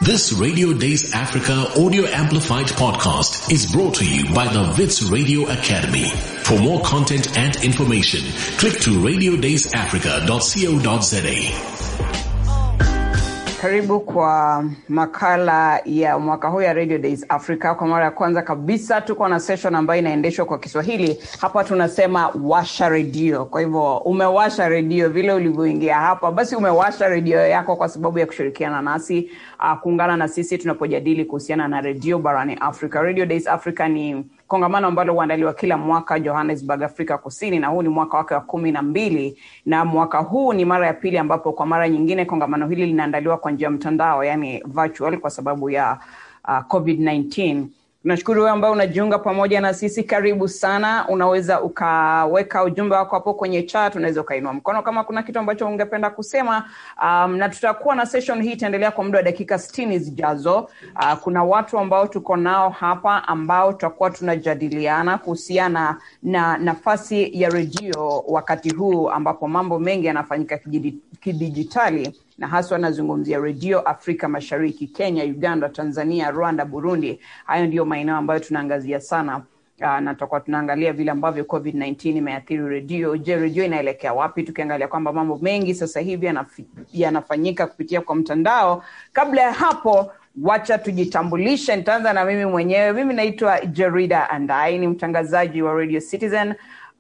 This Radio Days Africa audio amplified podcast is brought to you by the Vits Radio Academy. For more content and information, click to radiodaysafrica.co.za. Karibu kwa makala ya mwaka huu ya Radio Days Africa. Kwa mara ya kwanza kabisa tuko na session ambayo inaendeshwa kwa Kiswahili. Hapa tunasema washa redio. Kwa hivyo umewasha redio vile ulivyoingia hapa, basi umewasha redio yako kwa sababu ya kushirikiana nasi, uh, kuungana na sisi tunapojadili kuhusiana na redio barani Africa. Radio Days Africa ni kongamano ambalo huandaliwa kila mwaka Johannesburg, Afrika Kusini, na huu ni mwaka wake wa kumi na mbili na mwaka huu ni mara ya pili ambapo kwa mara nyingine kongamano hili linaandaliwa kwa njia ya mtandao, yani virtual, kwa sababu ya uh, COVID-19. Tunashukuru wewe ambaye unajiunga pamoja na sisi, karibu sana. Unaweza ukaweka ujumbe wako hapo kwenye chat, unaweza ukainua mkono kama kuna kitu ambacho ungependa kusema. Um, na tutakuwa na session hii itaendelea kwa muda wa dakika sitini zijazo. Uh, kuna watu ambao tuko nao hapa ambao tutakuwa tunajadiliana kuhusiana na nafasi ya redio wakati huu ambapo mambo mengi yanafanyika kidijitali na haswa anazungumzia redio Afrika Mashariki, Kenya, Uganda, Tanzania, Rwanda, Burundi. Hayo ndiyo maeneo ambayo tunaangazia sana. Uh, na tutakuwa tunaangalia vile ambavyo COVID-19 imeathiri redio. Je, redio inaelekea wapi? Tukiangalia kwamba mambo mengi sasa hivi yanafanyika kupitia kwa mtandao. Kabla ya hapo, wacha tujitambulishe. Nitaanza na mimi mwenyewe. Mimi naitwa Jerida Andai, ni mtangazaji wa Radio Citizen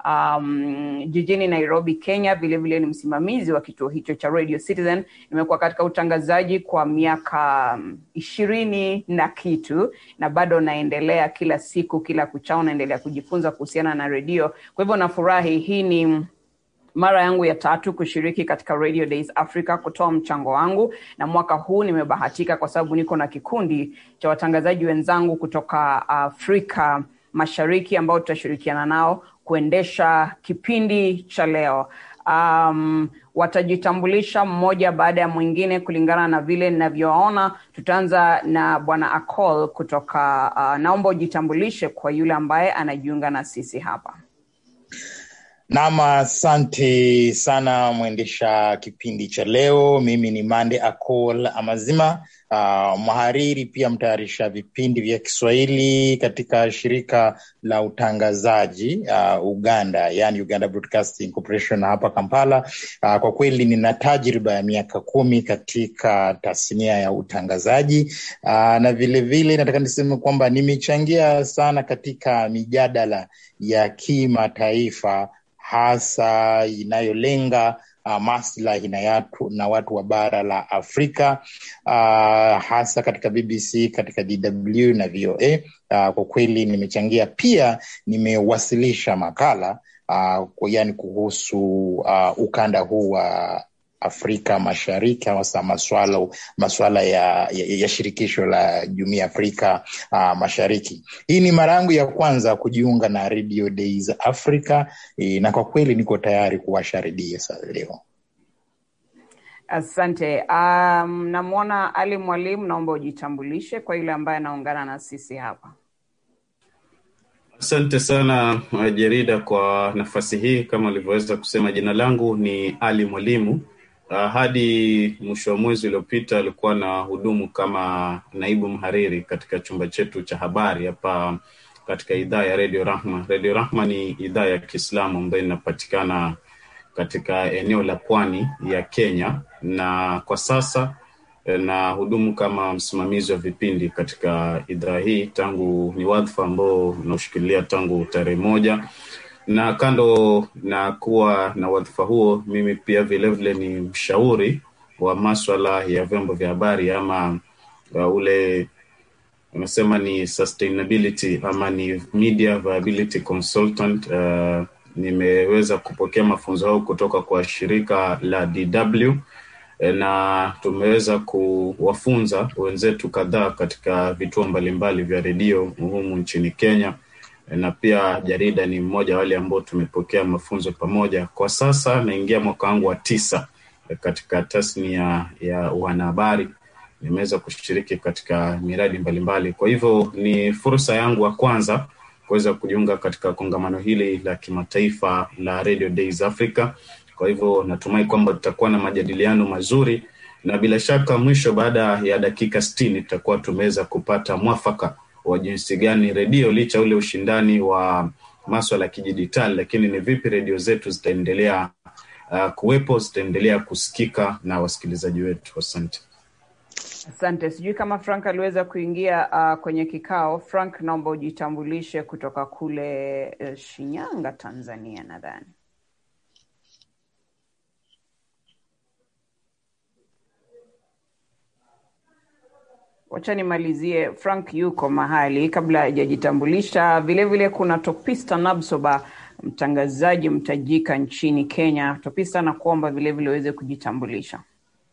um, jijini Nairobi, Kenya. Vilevile ni msimamizi wa kituo hicho cha Radio Citizen. Nimekuwa katika utangazaji kwa miaka ishirini na kitu, na bado naendelea kila siku, kila kuchao naendelea kujifunza kuhusiana na redio. Kwa hivyo nafurahi, hii ni mara yangu ya tatu kushiriki katika Radio Days Africa kutoa mchango wangu, na mwaka huu nimebahatika kwa sababu niko na kikundi cha watangazaji wenzangu kutoka Afrika Mashariki ambao tutashirikiana nao kuendesha kipindi cha leo. Um, watajitambulisha mmoja baada ya mwingine kulingana na vile ninavyoona. Tutaanza na bwana Acol kutoka uh, naomba ujitambulishe kwa yule ambaye anajiunga na sisi hapa. Naam, asante sana mwendesha kipindi cha leo. Mimi ni Mande Acol Amazima, uh, mhariri pia mtayarisha vipindi vya Kiswahili katika shirika la utangazaji uh, Uganda, yani Uganda Broadcasting Corporation hapa Kampala. Uh, kwa kweli nina tajriba ya miaka kumi katika tasnia ya utangazaji uh, na vilevile nataka niseme kwamba nimechangia sana katika mijadala ya kimataifa hasa inayolenga uh, maslahi na, na watu wa bara la Afrika uh, hasa katika BBC, katika DW na VOA. Uh, kwa kweli nimechangia pia, nimewasilisha makala uh, yani kuhusu uh, ukanda huu wa uh, Afrika Mashariki hasa maswala maswala ya, ya, ya shirikisho la Jumuiya Afrika uh, Mashariki. Hii ni mara yangu ya kwanza kujiunga na Radio Days Africa e, na kwa kweli niko tayari kuwasha redio leo. Asante. Um, namwona Ali Mwalimu, naomba ujitambulishe kwa yule ambaye anaungana na sisi hapa. Asante sana Jerida kwa nafasi hii. Kama ulivyoweza kusema, jina langu ni Ali Mwalimu. Uh, hadi mwisho wa mwezi uliopita alikuwa na hudumu kama naibu mhariri katika chumba chetu cha habari hapa katika idhaa ya Radio Rahma. Radio Rahma ni idhaa ya Kiislamu ambayo inapatikana katika eneo la pwani ya Kenya, na kwa sasa na hudumu kama msimamizi wa vipindi katika idhaa hii tangu, ni wadhifa ambao unaoshikilia tangu tarehe moja na kando na kuwa na wadhifa huo, mimi pia vilevile ni mshauri wa maswala ya vyombo vya habari ama uh, ule unasema ni sustainability ama ni media viability consultant. Uh, nimeweza kupokea mafunzo hayo kutoka kwa shirika la DW na tumeweza kuwafunza wenzetu kadhaa katika vituo mbalimbali vya redio humu nchini Kenya na pia jarida ni mmoja wale ambao tumepokea mafunzo pamoja. Kwa sasa naingia mwaka wangu wa tisa katika tasnia ya wanahabari. Nimeweza kushiriki katika miradi mbalimbali, kwa hivyo ni fursa yangu ya kwanza kuweza kujiunga katika kongamano hili la kimataifa la Radio Days Africa Kwa hivyo natumai kwamba tutakuwa na majadiliano mazuri, na bila shaka mwisho, baada ya dakika sitini tutakuwa tumeweza kupata mwafaka wa jinsi gani redio, licha ule ushindani wa maswala ya kidijitali, lakini ni vipi redio zetu zitaendelea uh, kuwepo, zitaendelea kusikika na wasikilizaji wetu. Asante. Asante. Sijui kama Frank aliweza kuingia uh, kwenye kikao. Frank, naomba ujitambulishe kutoka kule uh, Shinyanga, Tanzania nadhani. Wacha nimalizie. Frank yuko mahali kabla hajajitambulisha. Vilevile kuna Topista Nabsoba, mtangazaji mtajika nchini Kenya. Topista, nakuomba vilevile uweze kujitambulisha.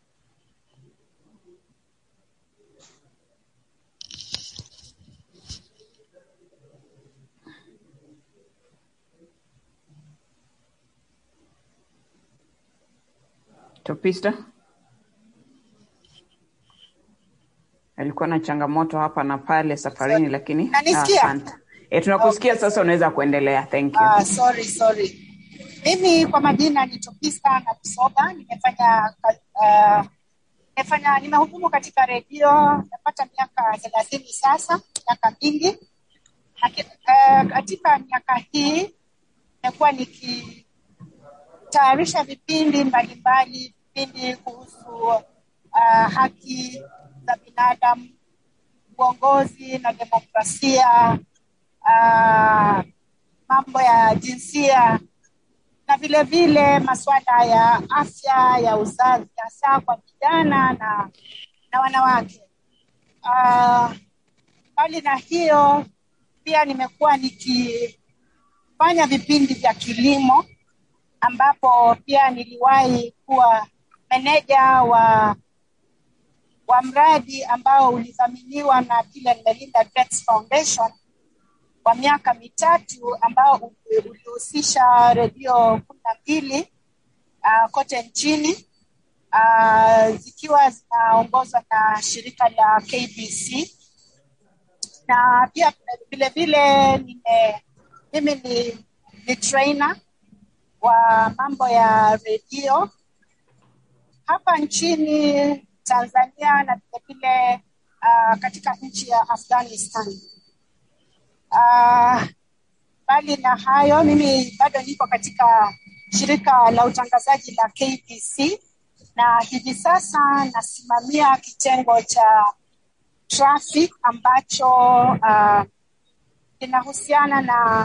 Topista alikuwa na changamoto hapa na pale safarini, lakini Nanisikia? asante. E, tunakusikia sasa, unaweza kuendelea. Thank you. Ah, sorry sorry. Mimi kwa majina ni Topista na Kusoga. Nimefanya uh, nimefanya nimehudumu katika redio napata miaka thelathini sasa, miaka mingi. Laki- eh, katika miaka hii nimekuwa nikitayarisha vipindi mbalimbali, vipindi kuhusu uh, haki za binadamu, uongozi na demokrasia, uh, mambo ya jinsia na vile vile masuala ya afya ya uzazi hasa kwa vijana na, na wanawake. Ah, Mbali na hiyo pia nimekuwa nikifanya vipindi vya kilimo ambapo pia niliwahi kuwa meneja wa wa mradi ambao ulidhaminiwa na Bill and Melinda Gates Foundation kwa miaka mitatu ambao uli- ulihusisha redio kumi na mbili uh, kote nchini uh, zikiwa zinaongozwa na shirika la KBC na pia vile vile nime mimi ni, ni trainer wa mambo ya redio hapa nchini Tanzania na vile vile uh, katika nchi ya Afghanistan. Ah, Mbali na hayo, mimi bado niko katika shirika la utangazaji la KBC na hivi sasa nasimamia kitengo cha traffic ambacho ah, kinahusiana na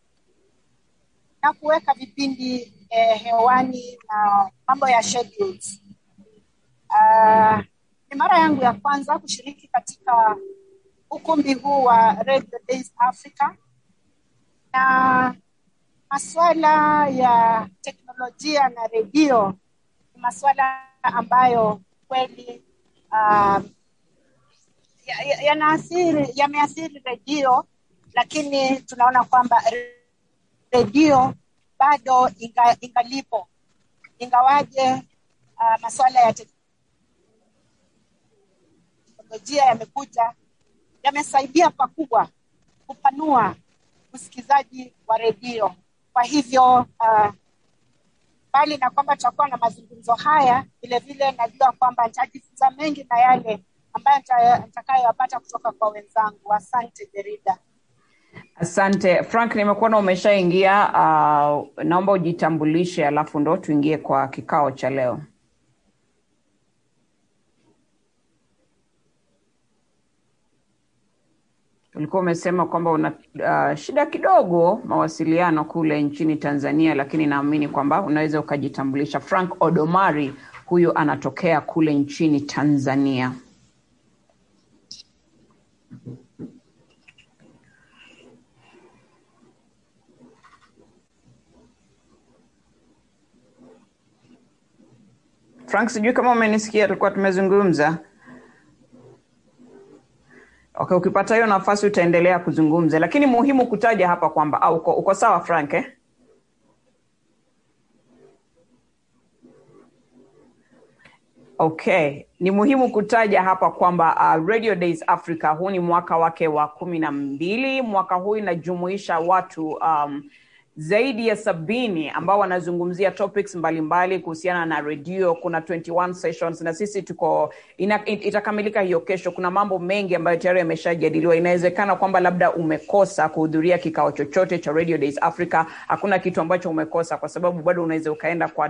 na kuweka vipindi eh, hewani na mambo ya schedules. Ah, ni mara yangu ya kwanza kushiriki katika ukumbi huu wa Radio Days Africa na masuala ya teknolojia na redio ni masuala ambayo kweli um, ya- ya- yanaathiri yameathiri redio, lakini tunaona kwamba re- redio bado inga, ingalipo ingawaje uh, masuala ya teknolojia yamekuja yamesaidia pakubwa kupanua usikizaji wa redio. Kwa hivyo uh, mbali na kwamba tutakuwa na mazungumzo haya, vile vile najua kwamba nitajifunza mengi na yale ambayo nita- nitakayoyapata kutoka kwa wenzangu. Asante Jerida. Asante Frank, nimekuona umeshaingia. Uh, naomba ujitambulishe, alafu ndo tuingie kwa kikao cha leo. Ulikuwa umesema kwamba una uh, shida kidogo mawasiliano kule nchini Tanzania, lakini naamini kwamba unaweza ukajitambulisha. Frank Odomari huyu anatokea kule nchini Tanzania. Frank, sijui kama umenisikia, tulikuwa tumezungumza. Okay, ukipata hiyo nafasi utaendelea kuzungumza, lakini muhimu kutaja hapa kwamba au uko, uko sawa Frank eh? Okay, ni muhimu kutaja hapa kwamba uh, Radio Days Africa huu ni mwaka wake wa kumi na mbili. Mwaka huu inajumuisha watu um, zaidi ya sabini ambao wanazungumzia topics mbalimbali kuhusiana na redio. Kuna 21 sessions na sisi tuko ina, itakamilika hiyo kesho. Kuna mambo mengi ambayo tayari yameshajadiliwa. Inawezekana kwamba labda umekosa kuhudhuria kikao chochote cha Radio Days Africa. Hakuna kitu ambacho umekosa, kwa sababu bado unaweza ukaenda kwa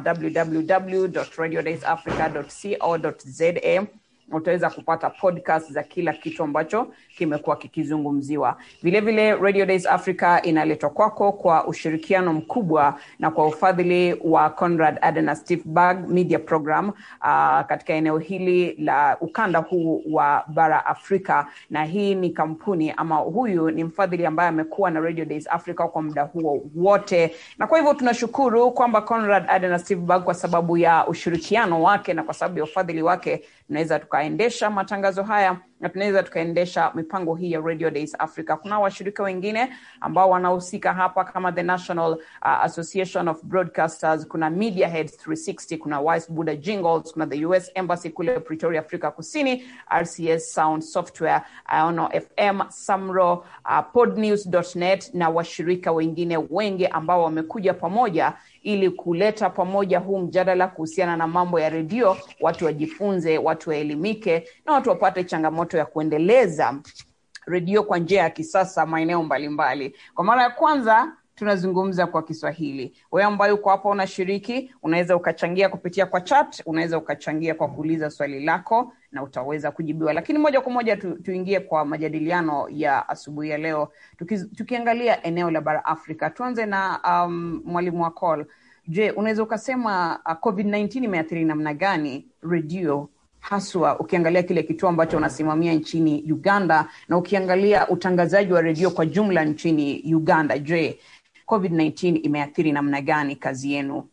www.radiodaysafrica.co.za utaweza kupata podcast za kila kitu ambacho kimekuwa kikizungumziwa. Vilevile, Radio Days Africa inaletwa kwako kwa ushirikiano mkubwa na kwa ufadhili wa Conrad Adenauer Stiftung Media Program uh, katika eneo hili la ukanda huu wa bara Afrika, na hii ni kampuni ama huyu ni mfadhili ambaye amekuwa na Radio Days Africa kwa muda huo wote, na kwa hivyo tunashukuru kwamba Conrad Adenauer Stiftung kwa sababu ya ushirikiano wake na kwa sababu ya ufadhili wake tunaweza tukaendesha matangazo haya na tunaweza tukaendesha mipango hii ya Radio Days Africa. Kuna washirika wengine ambao wanahusika hapa kama the National uh, Association of Broadcasters, kuna Media Heads 360, kuna Wise Buddha Jingles, kuna the US Embassy kule Pretoria, Afrika Kusini, RCS Sound Software, Iono FM, Samro, uh, podnews.net na washirika wengine wengi ambao wamekuja pamoja ili kuleta pamoja huu mjadala kuhusiana na mambo ya redio, watu wajifunze, watu waelimike na watu wapate changamoto ya kuendeleza redio kwa njia ya kisasa maeneo mbalimbali. Kwa mara ya kwanza tunazungumza kwa Kiswahili. Wewe ambaye uko hapa unashiriki, unaweza ukachangia kupitia kwa chat, unaweza ukachangia kwa kuuliza swali lako na utaweza kujibiwa. Lakini moja kwa moja tu, tuingie kwa majadiliano ya asubuhi ya leo tuki, tukiangalia eneo la bara Afrika. Tuanze na um, mwalimu Wakol. Je, unaweza ukasema uh, COVID-19 imeathiri namna gani redio haswa ukiangalia kile kituo ambacho unasimamia nchini Uganda na ukiangalia utangazaji wa redio kwa jumla nchini Uganda. Je, COVID-19 imeathiri namna gani kazi yenu?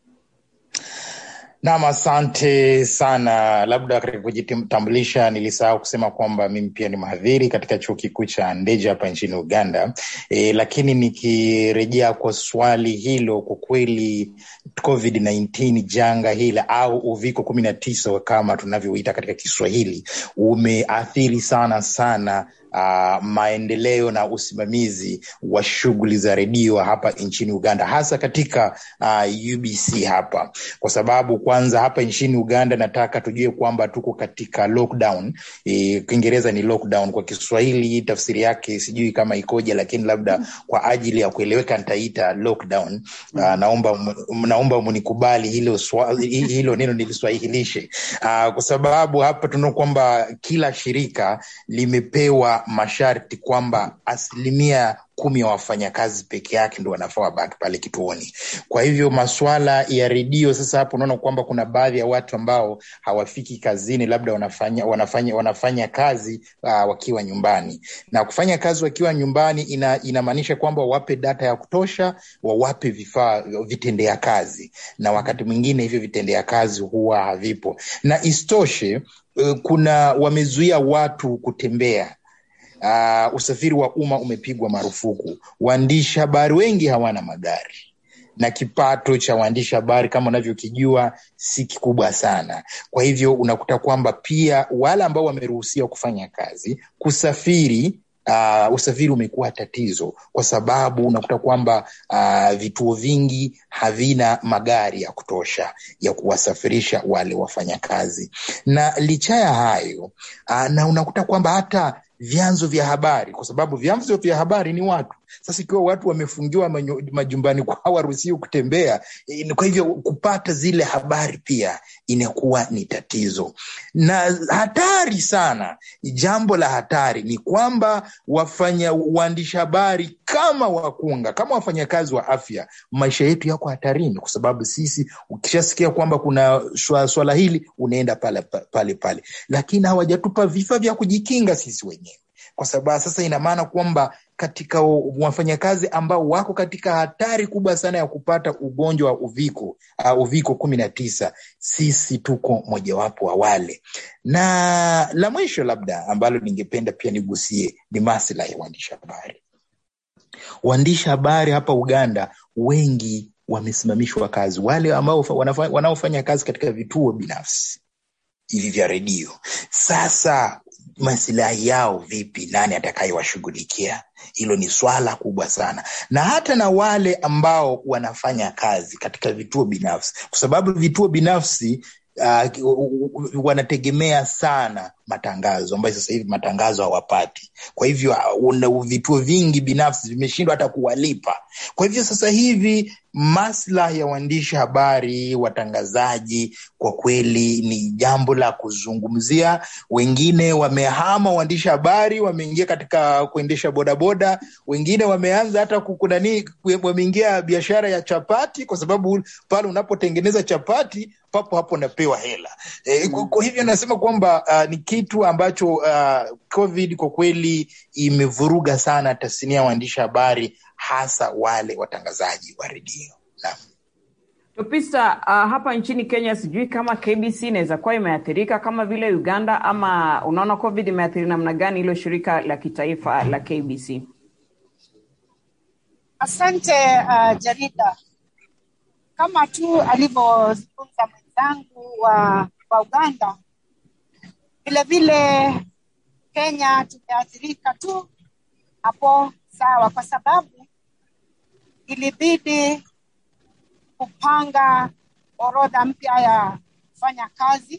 Nam, asante sana. Labda katika kujitambulisha, nilisahau kusema kwamba mimi pia ni mhadhiri katika chuo kikuu cha Ndeje hapa nchini Uganda. E, lakini nikirejea kwa swali hilo, kwa kweli COVID-19 janga hili au uviko kumi na tisa kama tunavyoita katika Kiswahili umeathiri sana sana Uh, maendeleo na usimamizi wa shughuli za redio hapa nchini Uganda, hasa katika uh, UBC hapa, kwa sababu kwanza hapa nchini Uganda nataka tujue kwamba tuko katika lockdown. E, Kiingereza ni lockdown, kwa Kiswahili tafsiri yake sijui kama ikoje, lakini labda kwa ajili ya kueleweka nitaita lockdown. Uh, naomba naomba mnikubali hilo, hilo neno niliswahilishe, uh, kwa sababu hapa tunaona kwamba kila shirika limepewa masharti kwamba asilimia kumi ya wafanyakazi peke yake ndo wanafaa wabaki pale kituoni. Kwa hivyo masuala ya redio sasa, hapo unaona kwamba kuna baadhi ya watu ambao hawafiki kazini, labda wanafanya wanafanya wanafanya kazi uh, wakiwa nyumbani, na kufanya kazi wakiwa nyumbani ina, inamaanisha kwamba wawape data ya kutosha, wawape vifaa vitendea kazi, na wakati mwingine hivyo vitendea kazi huwa havipo, na isitoshe uh, kuna wamezuia watu kutembea Uh, usafiri wa umma umepigwa marufuku. Waandishi habari wengi hawana magari na kipato cha waandishi habari kama unavyokijua si kikubwa sana. Kwa hivyo unakuta kwamba pia wale ambao wameruhusiwa kufanya kazi kusafiri Uh, usafiri umekuwa tatizo kwa sababu unakuta kwamba uh, vituo vingi havina magari ya kutosha ya kuwasafirisha wale wafanyakazi, na licha ya hayo uh, na unakuta kwamba hata vyanzo vya habari, kwa sababu vyanzo vya habari ni watu. Sasa ikiwa watu wamefungiwa majumbani kwao, waruhusiwi kutembea, kwa hivyo kupata zile habari pia inakuwa ni tatizo na hatari sana. Jambo la hatari ni kwamba wafanya waandishi habari kama wakunga, kama wafanyakazi wa afya, maisha yetu yako hatarini, kwa sababu sisi, ukishasikia kwamba kuna swala hili, unaenda pale pale pale, lakini hawajatupa vifaa vya kujikinga sisi wenyewe kwa sababu sasa ina maana kwamba katika wafanyakazi ambao wako katika hatari kubwa sana ya kupata ugonjwa wa uviko uh, uviko kumi na tisa, sisi tuko mojawapo wa wale. Na la mwisho labda ambalo ningependa pia nigusie ni maslahi ya waandishi habari. Waandishi habari hapa Uganda wengi wamesimamishwa kazi, wale ambao wanaofanya kazi katika vituo binafsi hivi vya redio. Sasa masilahi yao vipi, nani atakayewashughulikia? Hilo ni swala kubwa sana, na hata na wale ambao wanafanya kazi katika vituo binafsi, kwa sababu vituo binafsi uh, wanategemea sana matangazo ambayo sasa hivi matangazo hawapati. Kwa hivyo uh, vituo vingi binafsi vimeshindwa hata kuwalipa. Kwa hivyo sasa hivi maslahi ya waandishi habari, watangazaji, kwa kweli ni jambo la kuzungumzia. Wengine wamehama waandishi habari, wameingia katika kuendesha bodaboda, wengine wameanza hata kukunani, wameingia biashara ya chapati, kwa sababu pale unapotengeneza chapati papo hapo unapewa hela e, kwa hivyo nasema kwamba uh, ni kitu ambacho uh, COVID kwa kweli imevuruga sana tasnia ya waandishi habari hasa wale watangazaji wa redio. Tupisa, uh, hapa nchini Kenya sijui kama KBC inaweza kuwa imeathirika kama vile Uganda, ama unaona COVID imeathiri namna gani hilo shirika la kitaifa la KBC? Asante uh, Jarida, kama tu alivyozungumza mwenzangu wa, wa Uganda, vilevile Kenya tumeathirika tu hapo sawa, kwa sababu ilibidi kupanga orodha mpya ya kufanya kazi.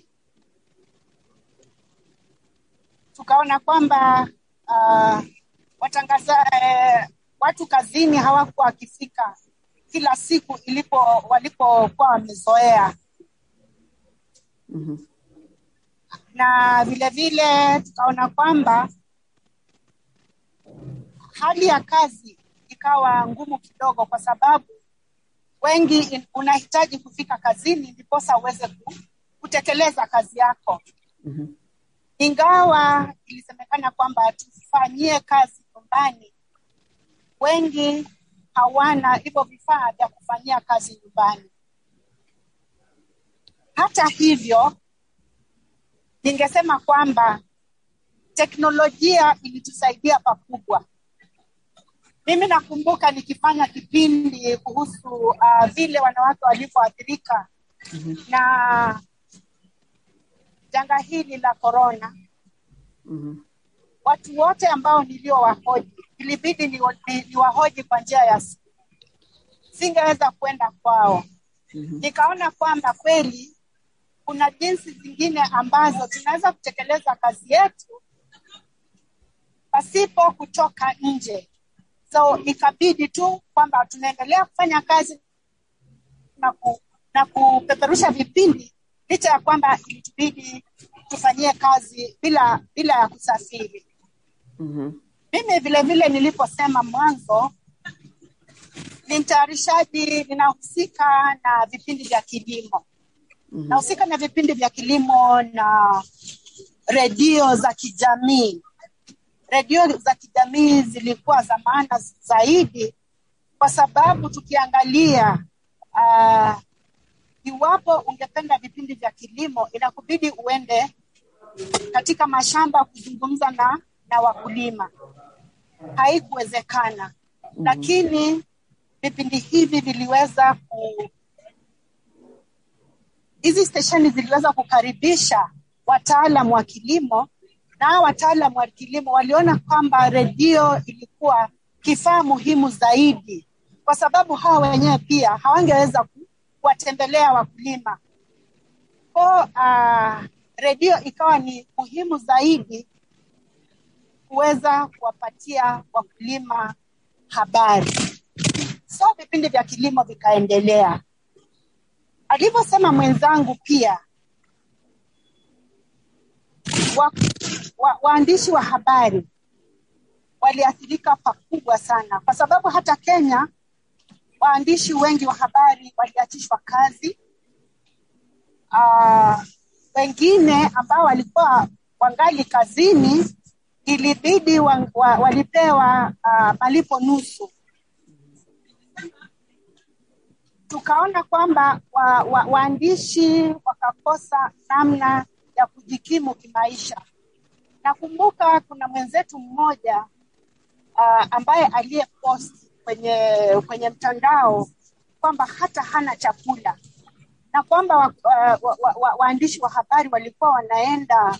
Tukaona kwamba uh, watangaza eh, watu kazini hawakuwa wakifika kila siku ilipo walipokuwa wamezoea. mm-hmm. na vile vile tukaona kwamba hali ya kazi ikawa ngumu kidogo, kwa sababu wengi in, unahitaji kufika kazini ndiposa uweze kutekeleza kazi yako. mm-hmm. Ingawa ilisemekana kwamba tufanyie kazi nyumbani, wengi hawana hivyo vifaa vya kufanyia kazi nyumbani. Hata hivyo, ningesema kwamba teknolojia ilitusaidia pakubwa. Mimi nakumbuka nikifanya kipindi kuhusu uh, vile wanawake walivyoathirika Mhm. na janga hili la korona. Mhm. Watu wote ambao niliowahoji ilibidi ni, ni, niwahoji kwa njia ya simu, singeweza kwenda kwao. Mhm. Nikaona kwamba kweli kuna jinsi zingine ambazo tunaweza kutekeleza kazi yetu pasipo kutoka nje. So ikabidi tu kwamba tunaendelea kufanya kazi na, ku, na kupeperusha vipindi licha ya kwamba ilitubidi tufanyie kazi bila bila ya kusafiri. Mhm. Mimi vile vile niliposema mwanzo, ni mtayarishaji, ninahusika na vipindi vya kilimo Mhm. nahusika na vipindi vya kilimo na redio za kijamii. Redio za kijamii zilikuwa za maana zaidi, kwa sababu tukiangalia uh, iwapo ungependa vipindi vya kilimo, inakubidi uende katika mashamba kuzungumza na, na wakulima. Haikuwezekana, lakini vipindi hivi viliweza ku, hizi stesheni ziliweza kukaribisha wataalam wa kilimo na hawa wataalam wa kilimo waliona kwamba redio ilikuwa kifaa muhimu zaidi, kwa sababu hawa wenyewe pia hawangeweza ku- kuwatembelea wakulima. Ko uh, redio ikawa ni muhimu zaidi kuweza kuwapatia wakulima habari. So vipindi vya kilimo vikaendelea alivyosema mwenzangu pia wa, wa, waandishi wa habari waliathirika pakubwa sana, kwa sababu hata Kenya waandishi wengi wa habari waliachishwa kazi. Uh, wengine ambao walikuwa wangali kazini ilibidi wa, wa, walipewa uh, malipo nusu tukaona kwamba wa, wa, waandishi wakakosa namna ya kujikimu kimaisha. Nakumbuka kuna mwenzetu mmoja uh, ambaye aliyepost kwenye kwenye mtandao kwamba hata hana chakula na kwamba wa, wa, wa, wa, wa, waandishi wa habari walikuwa wanaenda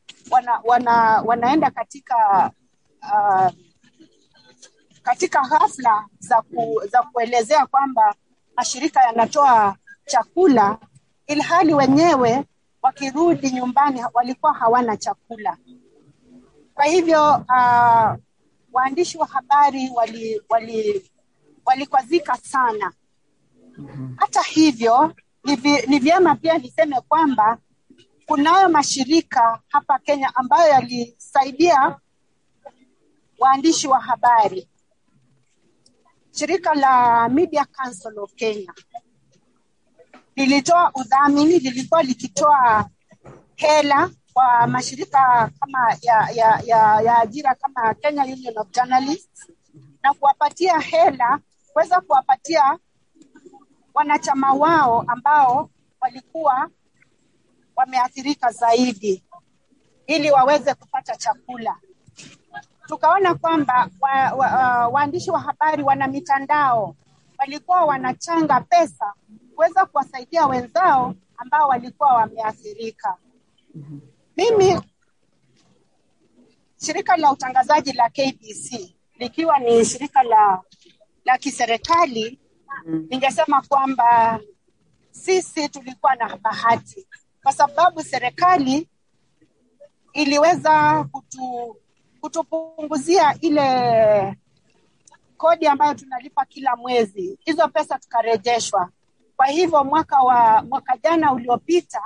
wana, wana, wanaenda katika uh, katika hafla za, ku, za kuelezea kwamba mashirika yanatoa chakula ilhali wenyewe wakirudi nyumbani walikuwa hawana chakula. Kwa hivyo uh, waandishi wa habari wali, wali, walikwazika sana. Hata hivyo ni, vi, ni vyema pia niseme kwamba kunayo mashirika hapa Kenya ambayo yalisaidia waandishi wa habari. Shirika la Media Council of Kenya lilitoa udhamini, lilikuwa likitoa hela kwa mashirika kama ya, ya, ya, ya ajira kama Kenya Union of Journalists na kuwapatia hela kuweza kuwapatia wanachama wao ambao walikuwa wameathirika zaidi ili waweze kupata chakula. Tukaona kwamba wa, wa, uh, waandishi wa habari wana mitandao walikuwa wanachanga pesa kuweza kuwasaidia wenzao ambao walikuwa wameathirika. Mimi shirika la utangazaji la KBC likiwa ni shirika la la kiserikali ningesema kwamba sisi tulikuwa na bahati kwa sababu serikali iliweza kutu, kutupunguzia ile kodi ambayo tunalipa kila mwezi. Hizo pesa tukarejeshwa. Kwa hivyo mwaka wa mwaka jana uliopita,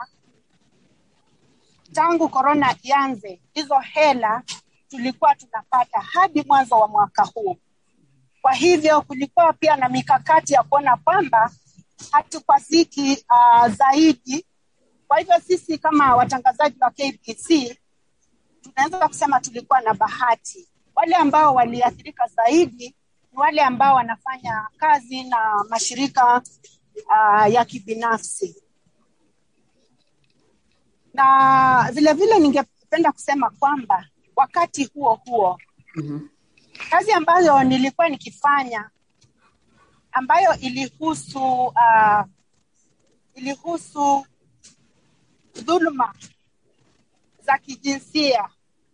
tangu korona ianze, hizo hela tulikuwa tunapata hadi mwanzo wa mwaka huu. Kwa hivyo kulikuwa pia na mikakati ya kuona kwamba hatukwaziki uh, zaidi. Kwa hivyo sisi kama watangazaji wa KBC tunaweza kusema tulikuwa na bahati. Wale ambao waliathirika zaidi ni wale ambao wanafanya kazi na mashirika uh, ya kibinafsi, na vile vile ningependa kusema kwamba wakati huo huo Mhm. kazi ambayo nilikuwa nikifanya ambayo ilihusu uh, ilihusu dhuluma za kijinsia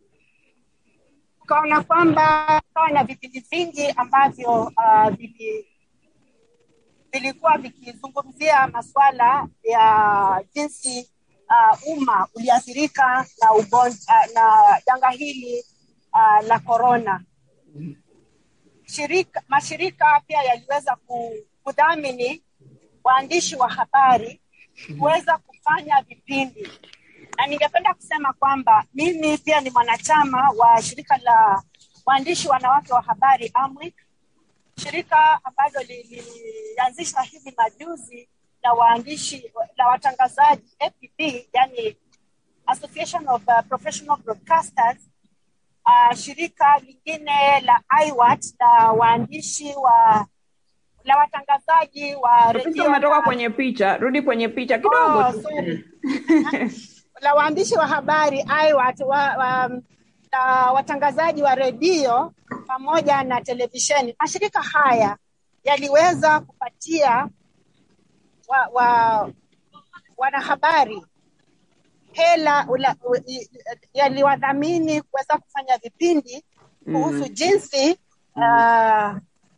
ukaona kwamba kawa na vipindi vingi ambavyo uh, vili vilikuwa vikizungumzia masuala ya jinsi uh, umma uliathirika na ugonjwa uh, na janga hili uh, la korona shirika mashirika pia yaliweza ku- kudhamini waandishi wa habari kuweza kufanya vipindi na ningependa kusema kwamba mimi pia ni mwanachama wa shirika la waandishi wanawake wa habari AMWIC, shirika ambalo lilianzishwa hivi majuzi la waandishi la watangazaji APB, yani Association of uh, Professional Broadcasters uh, shirika lingine la IWAT la waandishi wa la watangazaji wa Rafiki, redio umetoka na- kwenye picha, rudi kwenye picha kidogo Oh, tu. sorry. la waandishi wa habari IWAT wa, wa, na watangazaji wa redio pamoja na televisheni. Mashirika haya yaliweza kupatia wa, wa, wanahabari hela ula- u- i- yaliwadhamini kuweza kufanya vipindi kuhusu jinsi uh,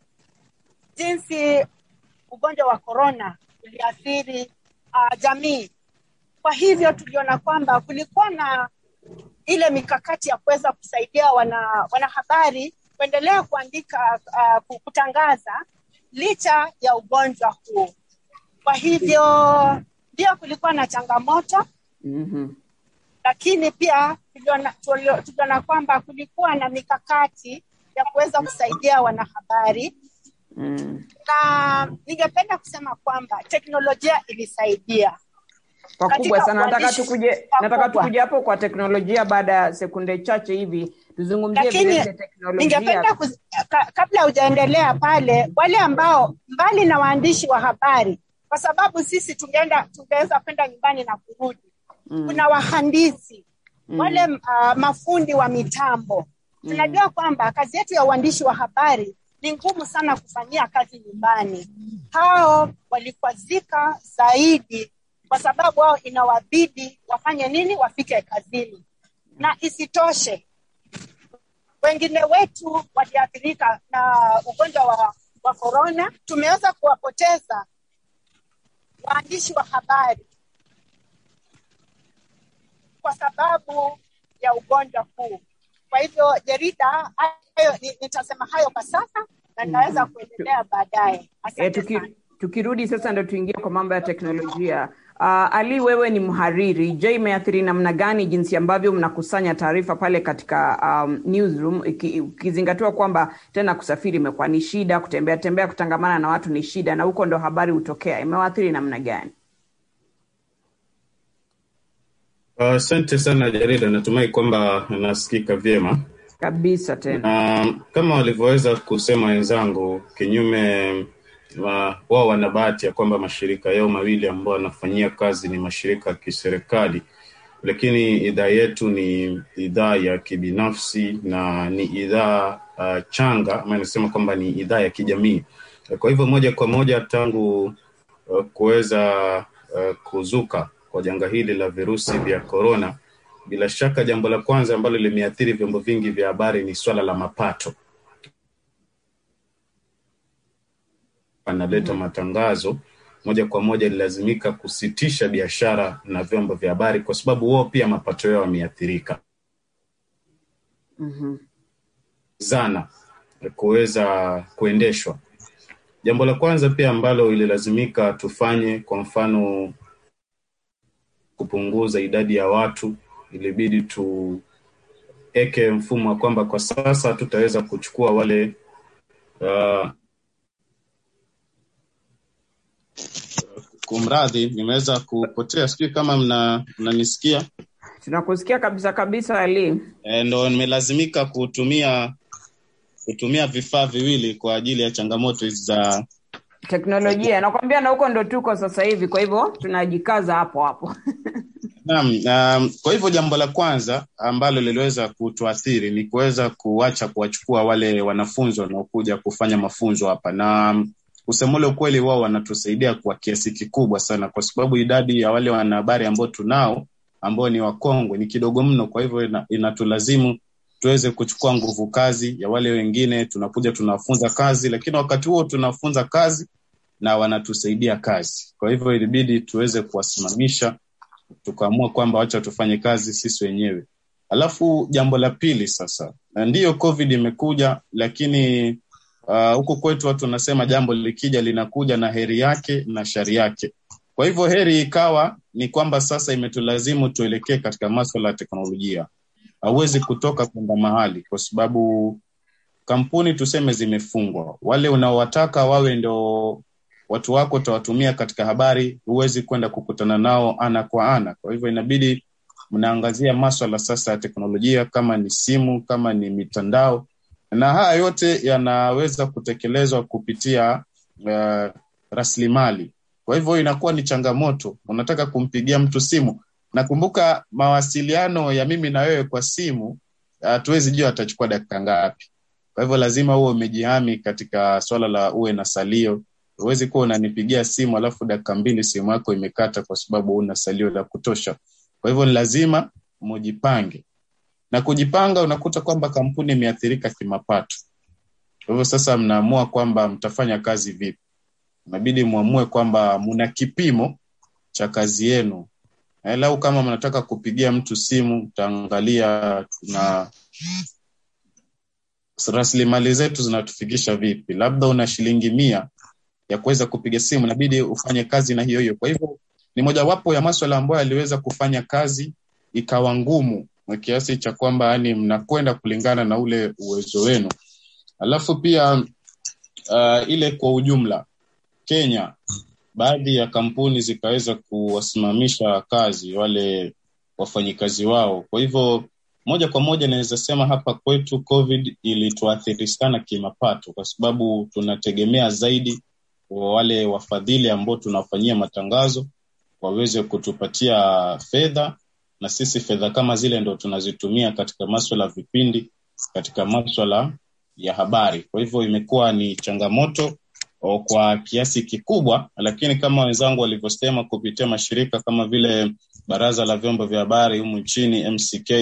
jinsi ugonjwa wa korona uliathiri uh, jamii. Kwa hivyo tuliona kwamba kulikuwa na ile mikakati ya kuweza kusaidia wana wanahabari kuendelea kuandika uh, kutangaza licha ya ugonjwa huu. Kwa hivyo ndio kulikuwa na changamoto, Mhm. lakini pia tuliona, tulio- tuliona kwamba kulikuwa na mikakati ya kuweza kusaidia wanahabari Mm. na ningependa kusema kwamba teknolojia ilisaidia Pakubwa Katika sana. Nataka uandishi tukuje, nataka pakubwa. tukuje hapo kwa teknolojia baada ya sekunde chache hivi, tuzungumzie vile lakini vile teknolojia. ningependa kuz... ka, kabla hujaendelea pale, wale ambao mbali na waandishi wa habari, kwa sababu sisi tungeenda tungeweza kwenda nyumbani na kurudi Mm. kuna wahandisi Mm. wale uh, mafundi wa mitambo tunajua kwamba kazi yetu ya uandishi wa habari ni ngumu sana kufanyia kazi nyumbani. Hao walikwazika zaidi kwa sababu wao inawabidi wafanye nini? Wafike kazini. na isitoshe wengine wetu waliathirika na ugonjwa wa, wa korona. Tumeweza kuwapoteza waandishi wa habari kwa sababu ya ugonjwa huu. Kwa hivyo jarida hayo, nitasema hayo kwa sasa na ninaweza kuendelea baadaye. Asante E, tuki, sana. tukirudi sasa ndo tuingie kwa mambo ya teknolojia. Uh, Ali, wewe ni mhariri. Je, imeathiri namna gani jinsi ambavyo mnakusanya taarifa pale katika um, newsroom iki- ukizingatiwa kwamba tena kusafiri imekuwa ni shida, kutembea tembea, kutangamana na watu ni shida, na huko ndo habari hutokea. Imewaathiri namna gani? Asante sana Jarida, natumai kwamba nasikika vyema. Kabisa tena. Na kama walivyoweza kusema wenzangu, kinyume wa- wao wana bahati ya kwamba mashirika yao mawili ambao wanafanyia kazi ni mashirika ya kiserikali, lakini idhaa yetu ni idhaa ya kibinafsi na ni idhaa uh, changa ama inasema kwamba ni idhaa ya kijamii. Kwa hivyo moja kwa moja tangu uh, kuweza uh, kuzuka kwa janga hili la virusi vya korona, bila shaka jambo la kwanza ambalo limeathiri vyombo vingi vya habari ni swala la mapato. Analeta matangazo moja kwa moja, ililazimika kusitisha biashara na vyombo vya habari kwa sababu wao pia mapato yao yameathirika Mhm. zana kuweza kuendeshwa. Jambo la kwanza pia ambalo ililazimika tufanye, kwa mfano, kupunguza idadi ya watu, ilibidi tueke mfumo wa kwamba kwa sasa hatutaweza kuchukua wale uh, kumradhi, nimeweza kupotea, sijui kama mna mnanisikia. Tunakusikia kabisa kabisa, Ali. E, ndo nimelazimika kutumia kutumia vifaa viwili kwa ajili ya changamoto hizi za Teknolojia nakwambia, na huko ndo tuko sasa hivi, kwa hivyo tunajikaza hapo hapo. Naam, um, kwa hivyo jambo la kwanza ambalo liliweza kutuathiri ni kuweza kuacha kuwachukua wale wanafunzi wanaokuja kufanya mafunzo hapa, na um, kusema ule ukweli, wao wanatusaidia kwa kiasi kikubwa sana, kwa sababu idadi ya wale wanahabari ambao tunao ambao ni wakongwe ni kidogo mno. Kwa hivyo ina, inatulazimu tuweze kuchukua nguvu kazi ya wale wengine, tunakuja tunafunza kazi, lakini wakati huo tunafunza kazi na wanatusaidia kazi. Kwa hivyo ilibidi tuweze kuwasimamisha tukaamua kwamba wacha tufanye kazi sisi wenyewe. Alafu jambo la pili sasa, na ndiyo COVID imekuja, lakini uh, huku kwetu watu wanasema jambo likija linakuja na heri yake na shari yake. Kwa hivyo heri ikawa ni kwamba sasa imetulazimu tuelekee katika maswala ya teknolojia. Hauwezi kutoka kwenda mahali kwa sababu kampuni tuseme zimefungwa. Wale unaowataka wawe ndo watu wako utawatumia katika habari, huwezi kwenda kukutana nao ana kwa ana. Kwa hivyo inabidi mnaangazia maswala sasa ya teknolojia, kama ni simu, kama ni mitandao, na haya yote yanaweza kutekelezwa kupitia uh, rasilimali. Kwa hivyo inakuwa ni changamoto, unataka kumpigia mtu simu. Nakumbuka mawasiliano ya mimi na wewe kwa simu, hatuwezi jua atachukua dakika ngapi. Kwa hivyo lazima uwe umejihami katika swala la uwe na salio huwezi kuwa unanipigia simu alafu dakika mbili simu yako imekata kwa sababu una salio la kutosha. Kwa hivyo ni lazima mujipange, na kujipanga, unakuta kwamba kampuni imeathirika kimapato. Kwa hivyo sasa mnaamua kwamba mtafanya kazi vipi. Inabidi muamue kwamba muna kipimo cha kazi yenu. Lau kama mnataka kupigia mtu simu, mtaangalia tuna rasilimali zetu zinatufikisha vipi. Labda una shilingi mia ya kuweza kupiga simu, inabidi ufanye kazi na hiyo hiyo. Kwa hivyo ni mojawapo ya maswala ambayo yaliweza kufanya kazi ikawa ngumu kiasi cha kwamba yani mnakwenda kulingana na ule uwezo wenu. Alafu pia uh, ile kwa ujumla Kenya, baadhi ya kampuni zikaweza kuwasimamisha kazi wale wafanyikazi wao. Kwa hivyo moja kwa moja naweza sema hapa kwetu COVID ilituathiri sana kimapato, kwa sababu tunategemea zaidi wa wale wafadhili ambao tunawafanyia matangazo waweze kutupatia fedha, na sisi fedha kama zile ndo tunazitumia katika maswala ya vipindi, katika maswala ya habari. Kwa hivyo imekuwa ni changamoto o, kwa kiasi kikubwa, lakini kama wenzangu walivyosema, kupitia mashirika kama vile Baraza la Vyombo vya Habari humu nchini MCK,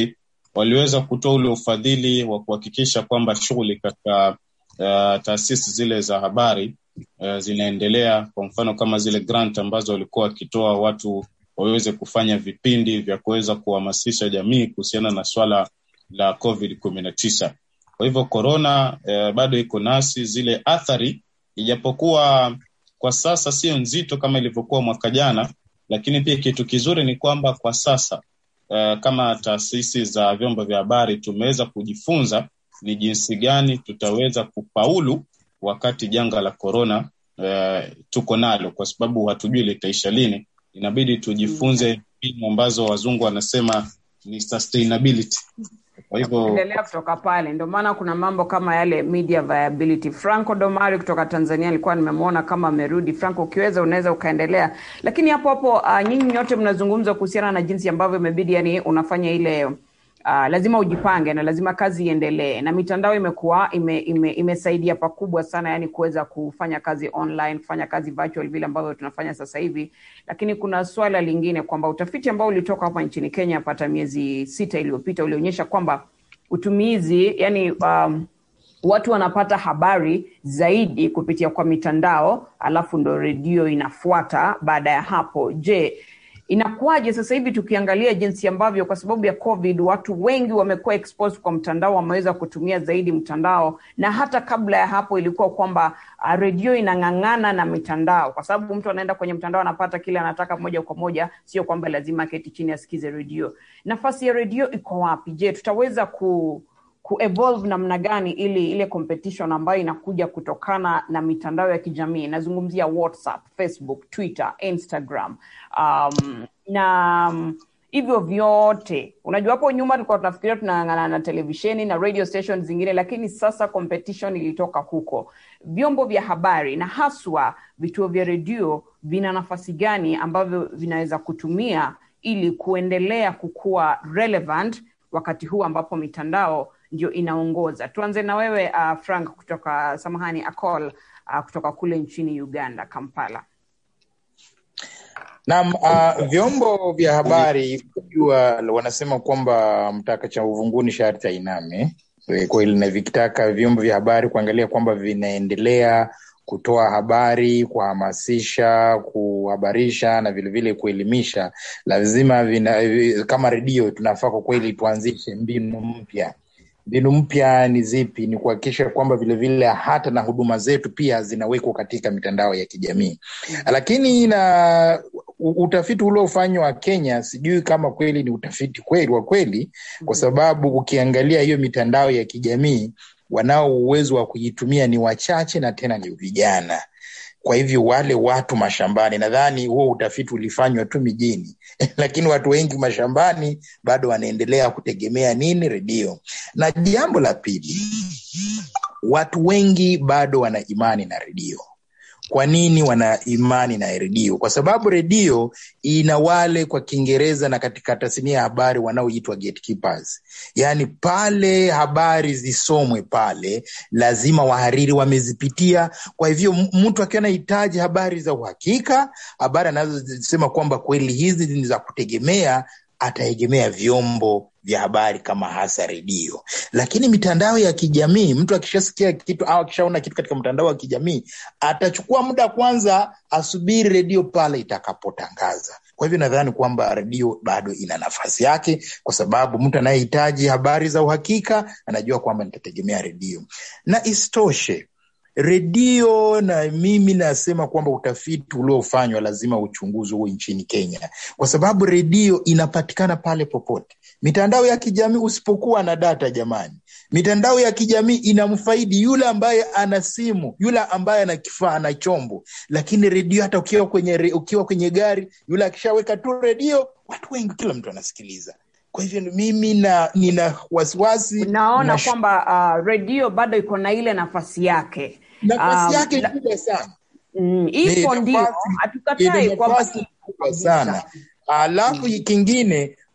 waliweza kutoa ule ufadhili wa kuhakikisha kwamba shughuli katika uh, taasisi zile za habari uh, zinaendelea. Kwa mfano kama zile grant ambazo walikuwa wakitoa watu waweze kufanya vipindi vya kuweza kuhamasisha jamii kuhusiana na swala la COVID kumi na tisa. Kwa hivyo korona eh, bado iko nasi, zile athari ijapokuwa kwa sasa sio nzito kama ilivyokuwa mwaka jana, lakini pia kitu kizuri ni kwamba kwa sasa eh, kama taasisi za vyombo vya habari tumeweza kujifunza ni jinsi gani tutaweza kufaulu wakati janga la korona eh, tuko nalo, kwa sababu hatujui litaisha lini. Inabidi tujifunze mbinu ambazo wazungu wanasema ni sustainability. Kwa hivyo endelea kutoka pale. Ndio maana kuna mambo kama yale media viability. Franco Domari kutoka Tanzania alikuwa nimemwona kama amerudi. Franco, ukiweza unaweza ukaendelea, lakini hapo hapo uh, nyinyi nyote mnazungumza kuhusiana na jinsi ambavyo imebidi, yani unafanya ile uh, lazima ujipange na lazima kazi iendelee, na mitandao imekuwa ime, ime, imesaidia pakubwa sana, yani kuweza kufanya kazi online, kufanya kazi virtual vile ambavyo tunafanya sasa hivi. Lakini kuna swala lingine kwamba utafiti ambao ulitoka hapa nchini Kenya pata miezi sita iliyopita ulionyesha kwamba utumizi yani um, watu wanapata habari zaidi kupitia kwa mitandao, alafu ndo redio inafuata baada ya hapo. Je, inakuwaje sasa hivi tukiangalia jinsi ambavyo kwa sababu ya COVID watu wengi wamekuwa exposed kwa mtandao, wameweza kutumia zaidi mtandao, na hata kabla ya hapo ilikuwa kwamba uh, redio inang'ang'ana na mitandao, kwa sababu mtu anaenda kwenye mtandao anapata kile anataka moja kwa moja, sio kwamba lazima keti chini asikize redio. Nafasi ya redio iko wapi? Je, tutaweza ku kuevolve namna gani ili ile competition ambayo inakuja kutokana na mitandao ya kijamii nazungumzia whatsapp facebook twitter instagram um, na um, hivyo vyote unajua hapo nyuma tulikuwa tunafikiria tunang'ang'ana na televisheni na radio station zingine lakini sasa competition ilitoka huko vyombo vya habari na haswa vituo vya redio vina nafasi gani ambavyo vinaweza kutumia ili kuendelea kukuwa relevant wakati huu ambapo mitandao ndio inaongoza. Tuanze na wewe uh, Frank kutoka samahani, Acol uh, kutoka kule nchini Uganda, Kampala. Naam, uh, vyombo vya habari kujua, wanasema kwamba mtaka cha uvunguni sharti ainame. Kweli, na vikitaka vyombo vya habari kuangalia kwamba vinaendelea kutoa habari, kuhamasisha, kuhabarisha na vilevile kuelimisha, lazima vina, kama redio tunafaa kwa kweli tuanzishe mbinu mpya mbinu mpya ni zipi? Ni kuhakikisha kwamba vilevile hata na huduma zetu pia zinawekwa katika mitandao ya kijamii. Lakini na utafiti uliofanywa Kenya, sijui kama kweli ni utafiti kweli wa kweli, kwa sababu ukiangalia hiyo mitandao ya kijamii, wanao uwezo wa kuitumia ni wachache, na tena ni vijana. Kwa hivyo wale watu mashambani, nadhani huo utafiti ulifanywa tu mijini lakini watu wengi mashambani bado wanaendelea kutegemea nini? Redio. Na jambo la pili, watu wengi bado wana imani na redio. Kwa nini wana imani na redio? Kwa sababu redio ina wale kwa Kiingereza na katika tasnia ya habari wanaoitwa gatekeepers, yaani pale habari zisomwe pale, lazima wahariri wamezipitia. Kwa hivyo mtu akiwa anahitaji habari za uhakika, habari anazosema kwamba kweli hizi ni za kutegemea, ataegemea vyombo vya habari kama hasa redio. Lakini mitandao ya kijamii, mtu akishasikia kitu au akishaona kitu katika mtandao wa kijamii, atachukua muda kwanza asubiri redio pale itakapotangaza. Kwa hivyo nadhani kwamba redio bado ina nafasi yake, kwa sababu mtu anayehitaji habari za uhakika anajua kwamba nitategemea redio, na isitoshe redio na mimi nasema kwamba utafiti uliofanywa lazima uchunguzi huo nchini Kenya, kwa sababu redio inapatikana pale popote. Mitandao ya kijamii usipokuwa na data, jamani, mitandao ya kijamii inamfaidi yule ambaye ana simu, yule ambaye ana kifaa, ana chombo. Lakini redio, hata ukiwa kwenye, ukiwa kwenye gari, yule akishaweka tu redio, watu wengi, kila mtu anasikiliza. Kwa hivyo mimi na nina wasiwasi, naona kwamba uh, redio bado iko na ile nafasi yake nafasi Um, yake la- kubwa sana mm, ipo Ni ndio, nafasi- hatukatai ina kwamba nafasi kubwa sana. Alafu kingine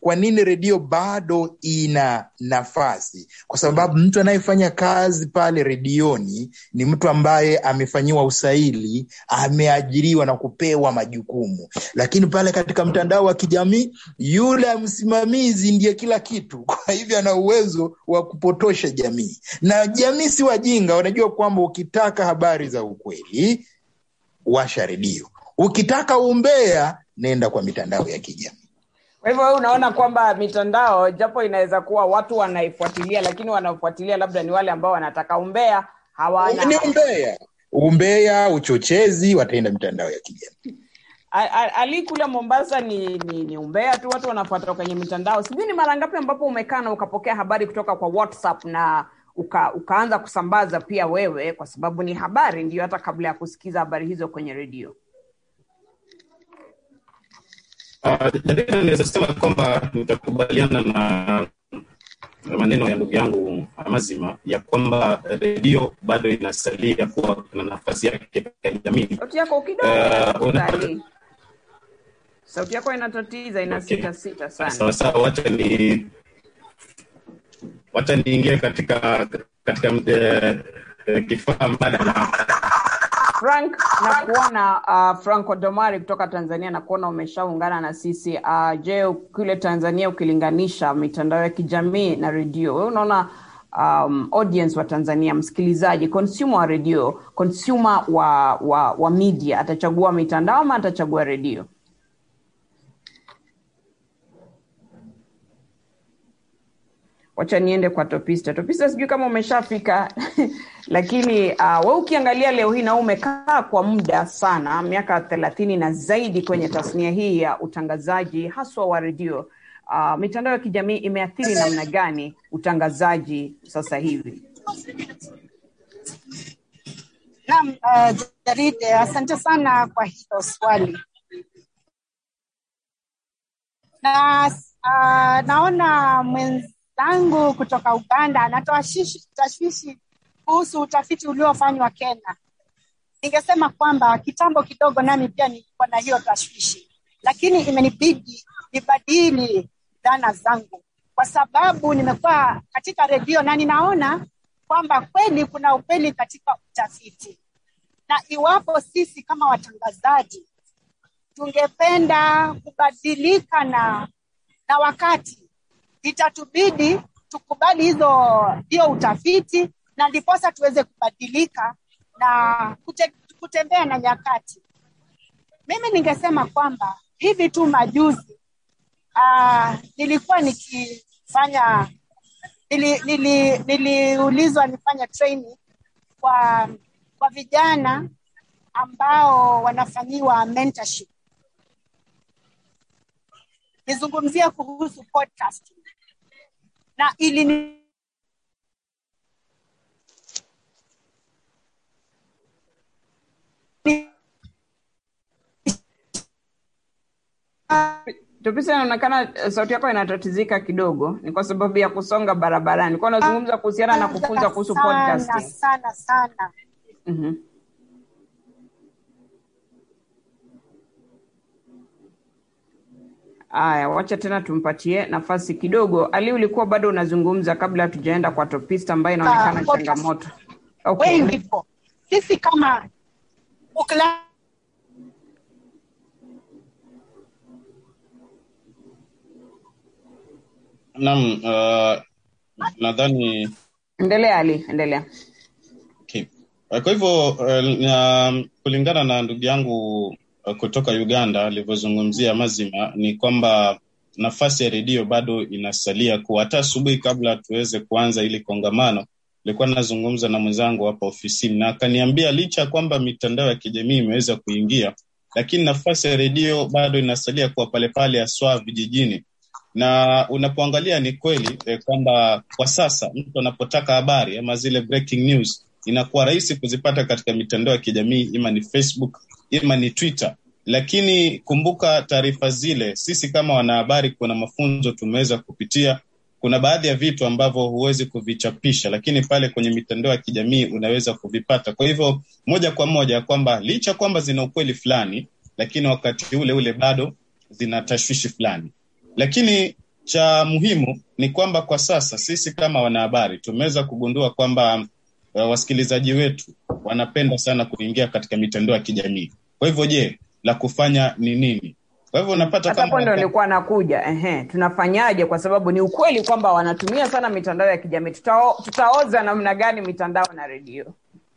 kwa nini redio bado ina nafasi? Kwa sababu mtu anayefanya kazi pale redioni ni mtu ambaye amefanyiwa usaili, ameajiriwa na kupewa majukumu. Lakini pale katika mtandao wa kijamii, yule msimamizi ndiye kila kitu, kwa hivyo ana uwezo wa kupotosha jamii, na jamii si wajinga, wanajua kwamba ukitaka habari za ukweli, washa redio, ukitaka umbea, nenda kwa mitandao ya kijamii. Kwa hivyo wewe unaona kwamba mitandao japo inaweza kuwa watu wanaifuatilia, lakini wanaofuatilia labda ni wale ambao wanataka umbea, hawana Ni umbea, umbea, uchochezi, wataenda mitandao ya kijamii. A- a- Ali kule Mombasa ni, ni, ni umbea tu, watu wanafuata kwenye mitandao. Sijui ni mara ngapi ambapo umekaa na ukapokea habari kutoka kwa WhatsApp na uka, ukaanza kusambaza pia wewe, kwa sababu ni habari ndio, hata kabla ya kusikiza habari hizo kwenye redio. Uh, Jarida, naweza sema kwamba nitakubaliana na maneno ya ndugu yangu Amazima ya kwamba redio bado inasalia kuwa na nafasi yake katika jamii. Sauti yako kidogo Eh, inatatiza, una- Ali. Sauti yako inatatiza, ina Okay. sita sita sana. Sawa sawa, wacha ni wacha niingie katika katika eh, eh, kifaa mbadala. Frank na kuona uh, Frank Odomari kutoka Tanzania na kuona umeshaungana na sisi uh, je, kule Tanzania ukilinganisha mitandao ya kijamii na redio, wewe unaona um, audience wa Tanzania, msikilizaji, consumer wa redio, consumer wa, wa, wa media atachagua mitandao ama atachagua redio? wacha niende kwa topista topista sijui kama umeshafika lakini uh, we ukiangalia leo hii na wewe umekaa kwa muda sana miaka thelathini na zaidi kwenye tasnia hii ya utangazaji haswa wa redio uh, mitandao ya kijamii imeathiri namna gani utangazaji sasa hivi Naam, uh, Jaride, asante sana kwa hilo swali. Na uh, naona mwenzangu kutoka Uganda anatoa shishi- tashwishi kuhusu utafiti uliofanywa Kenya. Ningesema kwamba kitambo kidogo nami pia nilikuwa na hiyo tashwishi, lakini imenibidi nibadili dhana zangu kwa sababu nimekuwa katika redio na ninaona kwamba kweli kuna ukweli katika utafiti, na iwapo sisi kama watangazaji tungependa kubadilika na na wakati, itatubidi tukubali hizo hiyo utafiti, na ndiposa tuweze kubadilika na kute, kutembea na nyakati. Mimi ningesema kwamba hivi tu majuzi uh, nilikuwa nikifanya nili, nili, niliulizwa nifanye training kwa kwa vijana ambao wanafanyiwa mentorship. Nizungumzia kuhusu podcasting na ili topista inaonekana eh, sauti yako inatatizika kidogo ni kwa sababu ya kusonga barabarani kwa unazungumza kuhusiana na kufunza kuhusu sana podcasting sana sana mm-hmm. Aya, wacha tena tumpatie nafasi kidogo. Ali, ulikuwa bado unazungumza kabla hatujaenda kwa topista ambayo inaonekana Ah, podcast. changamoto. Okay. wengi po sisi kama ukla Naam, uh, nadhani Endelea Ali, endelea. Okay. Uh, Kwa hivyo uh, na, kulingana na ndugu yangu uh, kutoka Uganda alivyozungumzia mazima ni kwamba nafasi ya redio bado inasalia kuwa. Hata asubuhi kabla tuweze kuanza ili kongamano, nilikuwa nazungumza na mwenzangu hapa ofisini na akaniambia licha ya kwamba mitandao ya kijamii imeweza kuingia, lakini nafasi ya redio bado inasalia kuwa pale pale, haswa vijijini na unapoangalia ni kweli eh, kwamba kwa sasa mtu anapotaka habari ama zile breaking news inakuwa rahisi kuzipata katika mitandao ya kijamii ima ni facebook ima ni twitter lakini kumbuka taarifa zile sisi kama wanahabari kuna mafunzo tumeweza kupitia kuna baadhi ya vitu ambavyo huwezi kuvichapisha lakini pale kwenye mitandao ya kijamii unaweza kuvipata kwa hivyo moja kwa moja kwamba licha kwamba zina ukweli fulani lakini wakati ule ule bado zina tashwishi fulani lakini cha muhimu ni kwamba kwa sasa sisi kama wanahabari tumeweza kugundua kwamba uh, wasikilizaji wetu wanapenda sana kuingia katika mitandao ya kijamii. Kwa hivyo, je, la kufanya ni nini? Kwa hivyo unapata hata hapo ndo nilikuwa nakuja ehe, tunafanyaje? Kwa sababu ni ukweli kwamba wanatumia sana mitandao ya kijamii. Tutao, tutaoza namna gani mitandao na redio?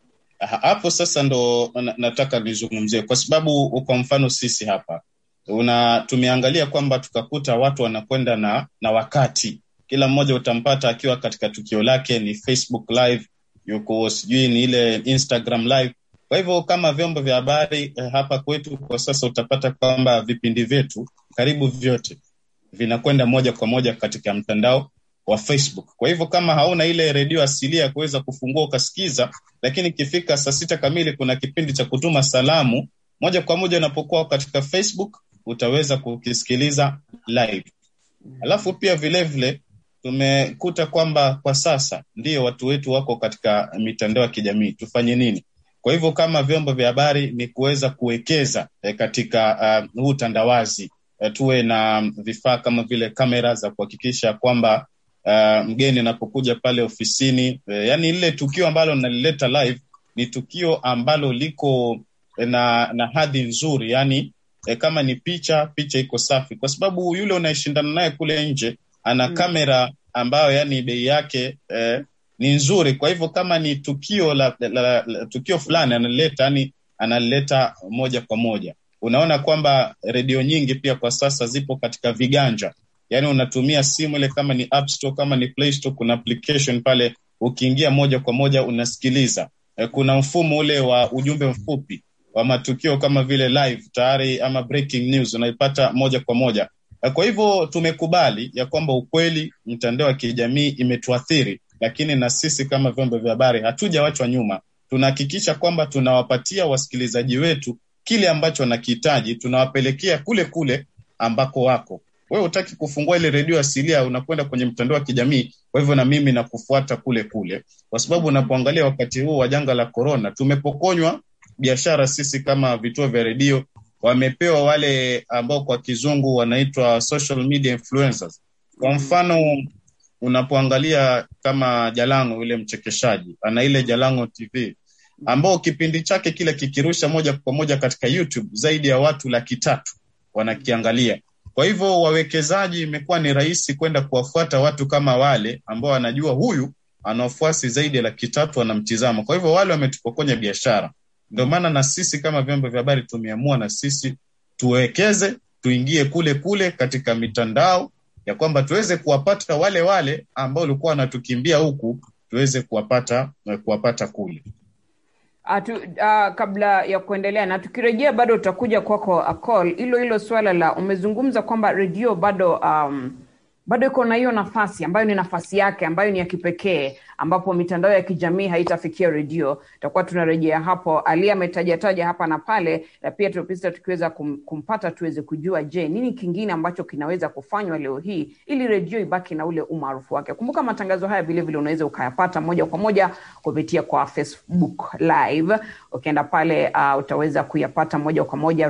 hapo sasa ndo na- nataka nizungumzie kwa sababu kwa mfano sisi hapa una tumeangalia kwamba tukakuta watu wanakwenda na na wakati kila mmoja utampata akiwa katika tukio lake ni facebook live yuko sijui ni ile instagram live kwa hivyo kama vyombo vya habari eh, hapa kwetu kwa sasa utapata kwamba vipindi vyetu karibu vyote vinakwenda moja kwa moja katika mtandao wa Facebook. Kwa hivyo kama hauna ile redio asilia ya kuweza kufungua ukasikiza, lakini ikifika saa sita kamili kuna kipindi cha kutuma salamu moja kwa moja unapokuwa katika Facebook utaweza kukisikiliza live. Alafu pia vilevile tumekuta kwamba kwa sasa ndio watu wetu wako katika mitandao ya kijamii, tufanye nini? Kwa hivyo kama vyombo vya habari ni kuweza kuwekeza eh, katika uh, huu utandawazi eh, tuwe na vifaa kama vile kamera za kuhakikisha kwamba uh, mgeni anapokuja pale ofisini eh, yani lile tukio ambalo nalileta live ni tukio ambalo liko na na hadhi nzuri yani eh, kama ni picha picha iko safi kwa sababu yule unayeshindana naye kule nje ana Mm. kamera ambayo yani bei yake eh, ni nzuri kwa hivyo kama ni tukio la, la, la, la tukio fulani analileta yani analileta moja kwa moja unaona kwamba redio nyingi pia kwa sasa zipo katika viganja yaani unatumia simu ile kama ni app store kama ni play store kuna application pale ukiingia moja kwa moja unasikiliza eh, kuna mfumo ule wa ujumbe mfupi wa matukio kama vile live tayari ama breaking news unaipata moja kwa moja Eh, kwa hivyo tumekubali ya kwamba ukweli mitandao ya kijamii imetuathiri lakini na sisi kama vyombo vya habari hatujawachwa nyuma tunahakikisha kwamba tunawapatia wasikilizaji wetu kile ambacho wanakihitaji tunawapelekea kule kule ambako wako wewe hutaki kufungua ile redio asilia unakwenda kwenye mtandao wa kijamii kwa hivyo na mimi nakufuata kule kule kwa sababu unapoangalia wakati huu wa janga la korona tumepokonywa biashara sisi kama vituo vya redio wamepewa wale ambao kwa kizungu wanaitwa social media influencers kwa mfano unapoangalia kama jalango yule mchekeshaji ana ile jalango tv ambao kipindi chake kile kikirusha moja kwa moja katika youtube zaidi ya watu laki tatu wanakiangalia kwa hivyo wawekezaji imekuwa ni rahisi kwenda kuwafuata watu kama wale ambao wanajua huyu ana wafuasi zaidi ya laki tatu wanamtizama kwa hivyo wale wametupokonya biashara ndio maana na sisi kama vyombo vya habari tumeamua na sisi tuwekeze tuingie kule kule katika mitandao ya kwamba tuweze kuwapata wale wale ambao walikuwa wanatukimbia huku tuweze kuwapata kuwapata kule Atu, uh, kabla ya kuendelea na tukirejea bado utakuja kwako Akol, hilo hilo swala la umezungumza kwamba redio bado um, bado iko na hiyo nafasi ambayo ni nafasi yake ambayo ni ya kipekee ambapo mitandao ya kijamii haitafikia redio tutakuwa tunarejea hapo ali ametajataja hapa na pale na pia tupisa tukiweza kum, kumpata tuweze kujua je nini kingine ambacho kinaweza kufanywa leo hii ili redio ibaki na ule umaarufu wake kumbuka matangazo haya vilevile unaweza ukayapata moja kwa moja kupitia kwa facebook live ukienda pale uh, utaweza kuyapata moja kwa moja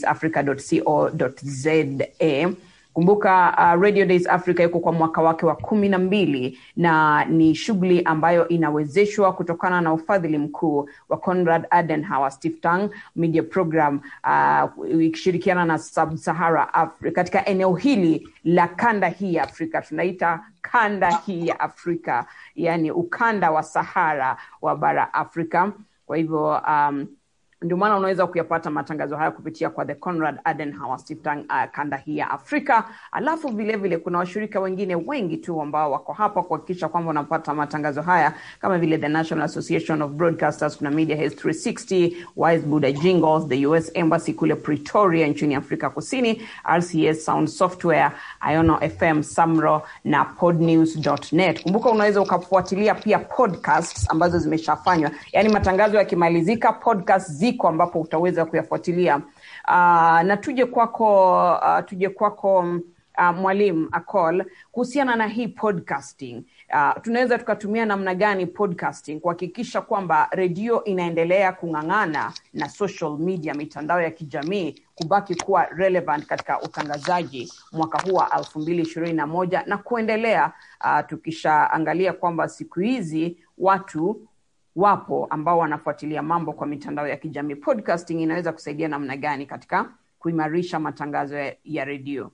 radiodaysafrica.co.za kumbuka uh, radio days africa iko kwa mwaka wake wa kumi na mbili na ni shughuli ambayo inawezeshwa kutokana na ufadhili mkuu wa conrad adenauer stiftung media program uh, ikishirikiana na sub-sahara africa katika eneo hili la kanda hii ya afrika tunaita kanda hii ya afrika yani ukanda wa sahara wa bara afrika kwa hivyo um, ndio maana unaweza kuyapata matangazo haya kupitia kwa the conrad adenauer stiftung uh, kanda hii ya afrika alafu vilevile vile, kuna washirika wengine wengi tu ambao wako hapa kuhakikisha kwamba unapata matangazo haya kama vile the national association of broadcasters kuna media House 360 wise buda jingles the us embassy kule pretoria nchini afrika kusini rcs sound software iono fm samro na podnews.net kumbuka unaweza ukafuatilia pia podcasts ambazo zimeshafanywa yaani matangazo yakimalizika podcast ziko ambapo utaweza kuyafuatilia uh, na tuje kwako uh, tuje kwako uh, mwalimu Akol kuhusiana na hii podcasting. Uh, tunaweza tukatumia namna gani podcasting kuhakikisha kwamba redio inaendelea kung'ang'ana na social media, mitandao ya kijamii kubaki kuwa relevant katika utangazaji mwaka huu wa elfu mbili ishirini na moja na kuendelea, uh, tukishaangalia kwamba siku hizi watu wapo ambao wanafuatilia mambo kwa mitandao ya kijamii. Podcasting inaweza kusaidia namna gani katika kuimarisha matangazo ya, ya redio?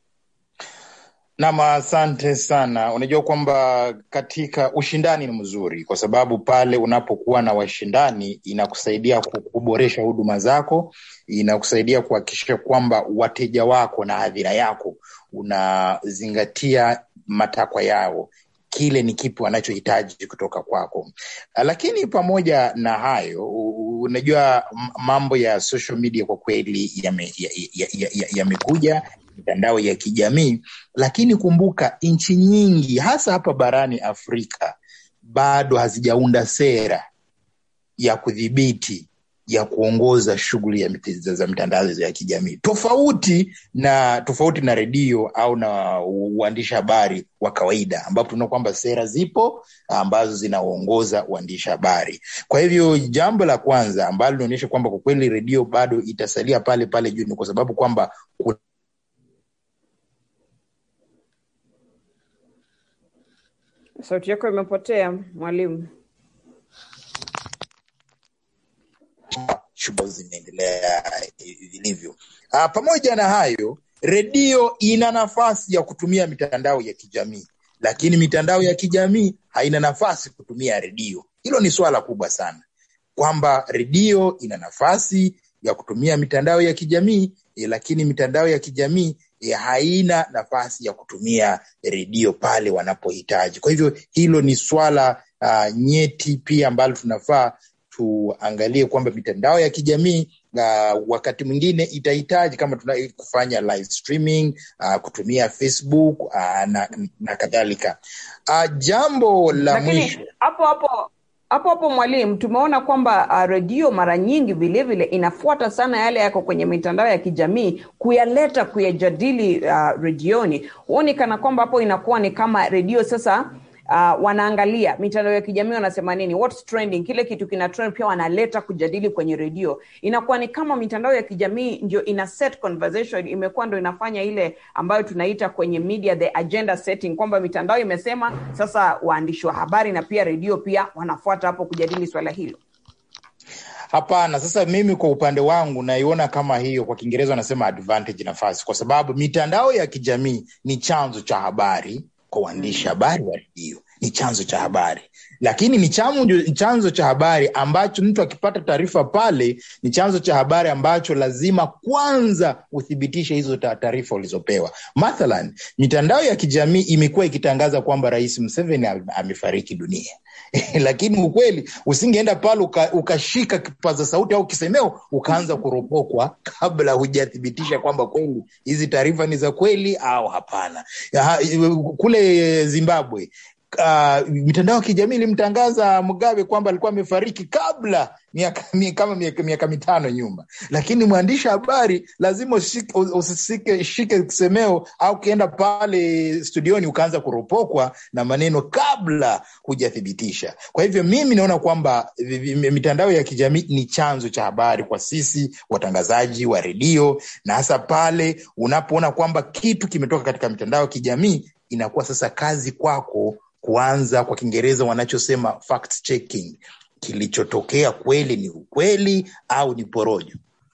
Nam, asante sana. Unajua kwamba katika ushindani ni mzuri, kwa sababu pale unapokuwa na washindani inakusaidia kuboresha huduma zako, inakusaidia kuhakikisha kwamba wateja wako na hadhira yako unazingatia matakwa yao kile ni kipi wanachohitaji kutoka kwako. Lakini pamoja na hayo, unajua mambo ya social media kwa kweli yamekuja ya, ya, ya, ya, ya mitandao ya kijamii, lakini kumbuka, nchi nyingi hasa hapa barani Afrika bado hazijaunda sera ya kudhibiti ya kuongoza shughuli ya za mitandao ya kijamii tofauti na tofauti na redio au na uandishi habari wa kawaida, ambapo tunaona kwamba sera zipo ambazo zinaongoza uandishi habari. Kwa hivyo jambo la kwanza ambalo linaonyesha kwamba kwa kweli redio bado itasalia pale pale juu ni kwa sababu kwamba Sauti yako imepotea mwalimu. shughuli zinaendelea vilivyo. Uh, pamoja na hayo, redio ina nafasi ya kutumia mitandao ya kijamii, lakini mitandao ya kijamii haina nafasi kutumia redio. Hilo ni swala kubwa sana, kwamba redio ina nafasi ya kutumia mitandao ya kijamii eh, lakini mitandao ya kijamii eh, haina nafasi ya kutumia redio pale wanapohitaji. Kwa hivyo hilo ni swala uh, nyeti pia ambalo tunafaa tuangalie kwamba mitandao ya kijamii uh, wakati mwingine itahitaji kama tuna kufanya live streaming uh, kutumia Facebook uh, na, na kadhalika. Uh, jambo la mwisho Lakini hapo hapo hapo hapo mwalimu, tumeona kwamba uh, redio mara nyingi vilevile inafuata sana yale yako kwenye mitandao ya kijamii kuyaleta kuyajadili uh, redioni. Huoni kana kwamba hapo inakuwa ni kama redio sasa uh, wanaangalia mitandao ya kijamii wanasema nini, what's trending, kile kitu kina trend pia wanaleta kujadili kwenye redio. Inakuwa ni kama mitandao ya kijamii ndio ina set conversation, imekuwa ndo inafanya ile ambayo tunaita kwenye media the agenda setting, kwamba mitandao imesema, sasa waandishi wa habari na pia redio pia wanafuata hapo kujadili swala hilo. Hapana. Sasa mimi kwa upande wangu naiona kama hiyo, kwa Kiingereza wanasema advantage, nafasi, kwa sababu mitandao ya kijamii ni chanzo cha habari kwa waandishi habari wa redio, ni chanzo cha habari, lakini ni chanzo, chanzo cha habari ambacho mtu akipata taarifa pale, ni chanzo cha habari ambacho lazima kwanza uthibitishe hizo ta- taarifa ulizopewa. Mathalan, mitandao ya kijamii imekuwa ikitangaza kwamba Rais Museveni ame- amefariki dunia lakini ukweli usingeenda pale uka- ukashika kipaza sauti au kisemeo ukaanza kuropokwa kabla hujathibitisha kwamba kweli hizi taarifa ni za kweli au hapana. Ya, kule Zimbabwe uh, mitandao ya kijamii ilimtangaza Mugabe kwamba alikuwa amefariki kabla miaka mi- kama miaka, miaka mitano nyuma, lakini mwandishi habari lazima usishike usishike shike kisemeo au ukienda pale studioni ukaanza kuropokwa na maneno kabla hujathibitisha. Kwa hivyo mimi naona kwamba vi- vi- mitandao ya kijamii ni chanzo cha habari kwa sisi watangazaji wa redio, na hasa pale unapoona kwamba kitu kimetoka katika mitandao ya kijamii, inakuwa sasa kazi kwako kuanza, kwa Kiingereza wanachosema fact checking, kilichotokea kweli ni ukweli au ni porojo.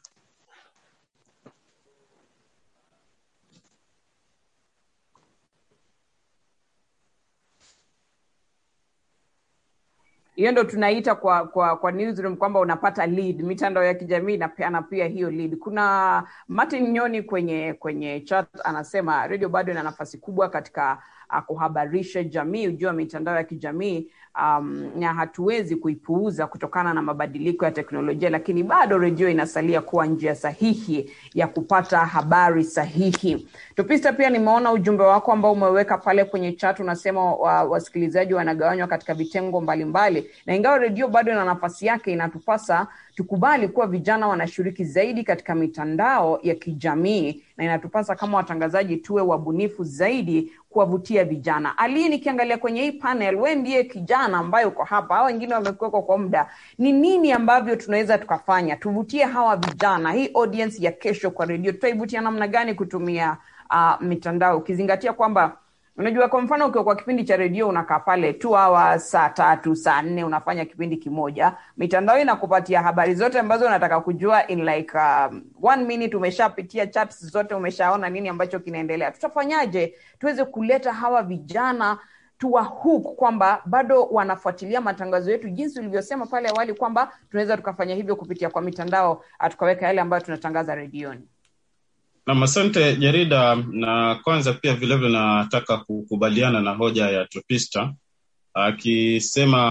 hiyo ndo tunaita kwa kwa kwa newsroom kwamba unapata lead mitandao ya kijamii inapeana pia hiyo lead kuna martin nyoni kwenye kwenye chat anasema redio bado ina nafasi kubwa katika uh, kuhabarisha jamii ujua wa mitandao ya kijamii um, na hatuwezi kuipuuza kutokana na mabadiliko ya teknolojia lakini bado redio inasalia kuwa njia sahihi ya kupata habari sahihi tupista pia nimeona ujumbe wako ambao umeweka pale kwenye chat unasema wa, wasikilizaji wanagawanywa katika vitengo mbalimbali na ingawa redio bado ina nafasi yake inatupasa tukubali kuwa vijana wanashiriki zaidi katika mitandao ya kijamii na inatupasa kama watangazaji tuwe wabunifu zaidi kuwavutia vijana. Ali, nikiangalia kwenye hii panel, we ndiye kijana ambaye uko hapa, hao wengine wamekuwekwa kwa muda. Ni nini ambavyo tunaweza tukafanya tuvutie hawa vijana, hii audience ya kesho kwa redio, tutaivutia namna gani kutumia uh, mitandao, ukizingatia kwamba unajua kwa mfano ukiwa kwa kipindi cha redio unakaa pale tu hawa saa tatu saa nne unafanya kipindi kimoja mitandao inakupatia habari zote ambazo unataka kujua in like um, one minute umeshapitia chats zote umeshaona nini ambacho kinaendelea tutafanyaje tuweze kuleta hawa vijana tuwa hook kwamba bado wanafuatilia matangazo yetu jinsi ulivyosema pale awali kwamba tunaweza tukafanya hivyo kupitia kwa mitandao tukaweka yale ambayo tunatangaza redioni Nam, asante Jarida, na kwanza pia vilevile nataka kukubaliana na hoja ya Topista akisema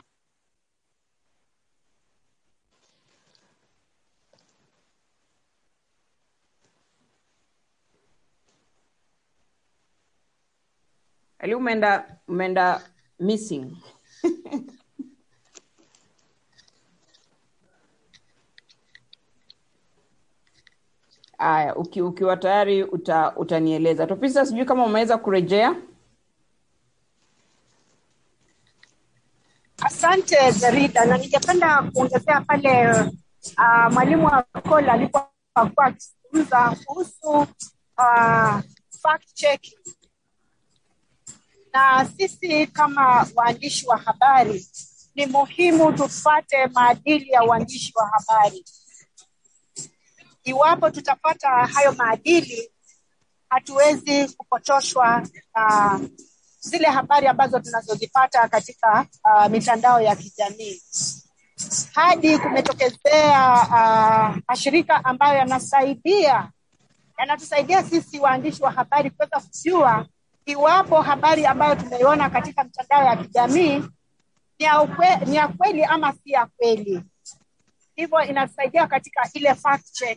ali umeenda umeenda missing Aya, uki, ukiwa tayari uta, utanieleza. Topisa, sijui kama umeweza kurejea. Asante Jarida, na ningependa kuongezea pale uh, mwalimu wa Kola alipokuwa akizungumza kuhusu uh, fact checking, na sisi kama waandishi wa habari ni muhimu tufuate maadili ya uandishi wa habari. Iwapo tutapata hayo maadili, hatuwezi kupotoshwa na uh, zile habari ambazo tunazozipata katika uh, mitandao ya kijamii hadi kumetokezea uh, mashirika ambayo yanasaidia yanatusaidia sisi waandishi wa habari kuweza kujua iwapo habari ambayo tumeiona katika mitandao ya kijamii ni ya, ukwe, ni ya kweli ama si ya kweli. Hivyo inatusaidia katika ile fact check.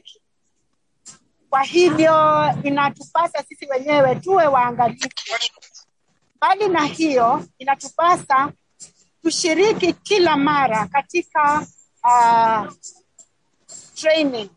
Kwa hivyo inatupasa sisi wenyewe tuwe waangalifu Mbali na hiyo, inatupasa tushiriki kila mara katika uh, training.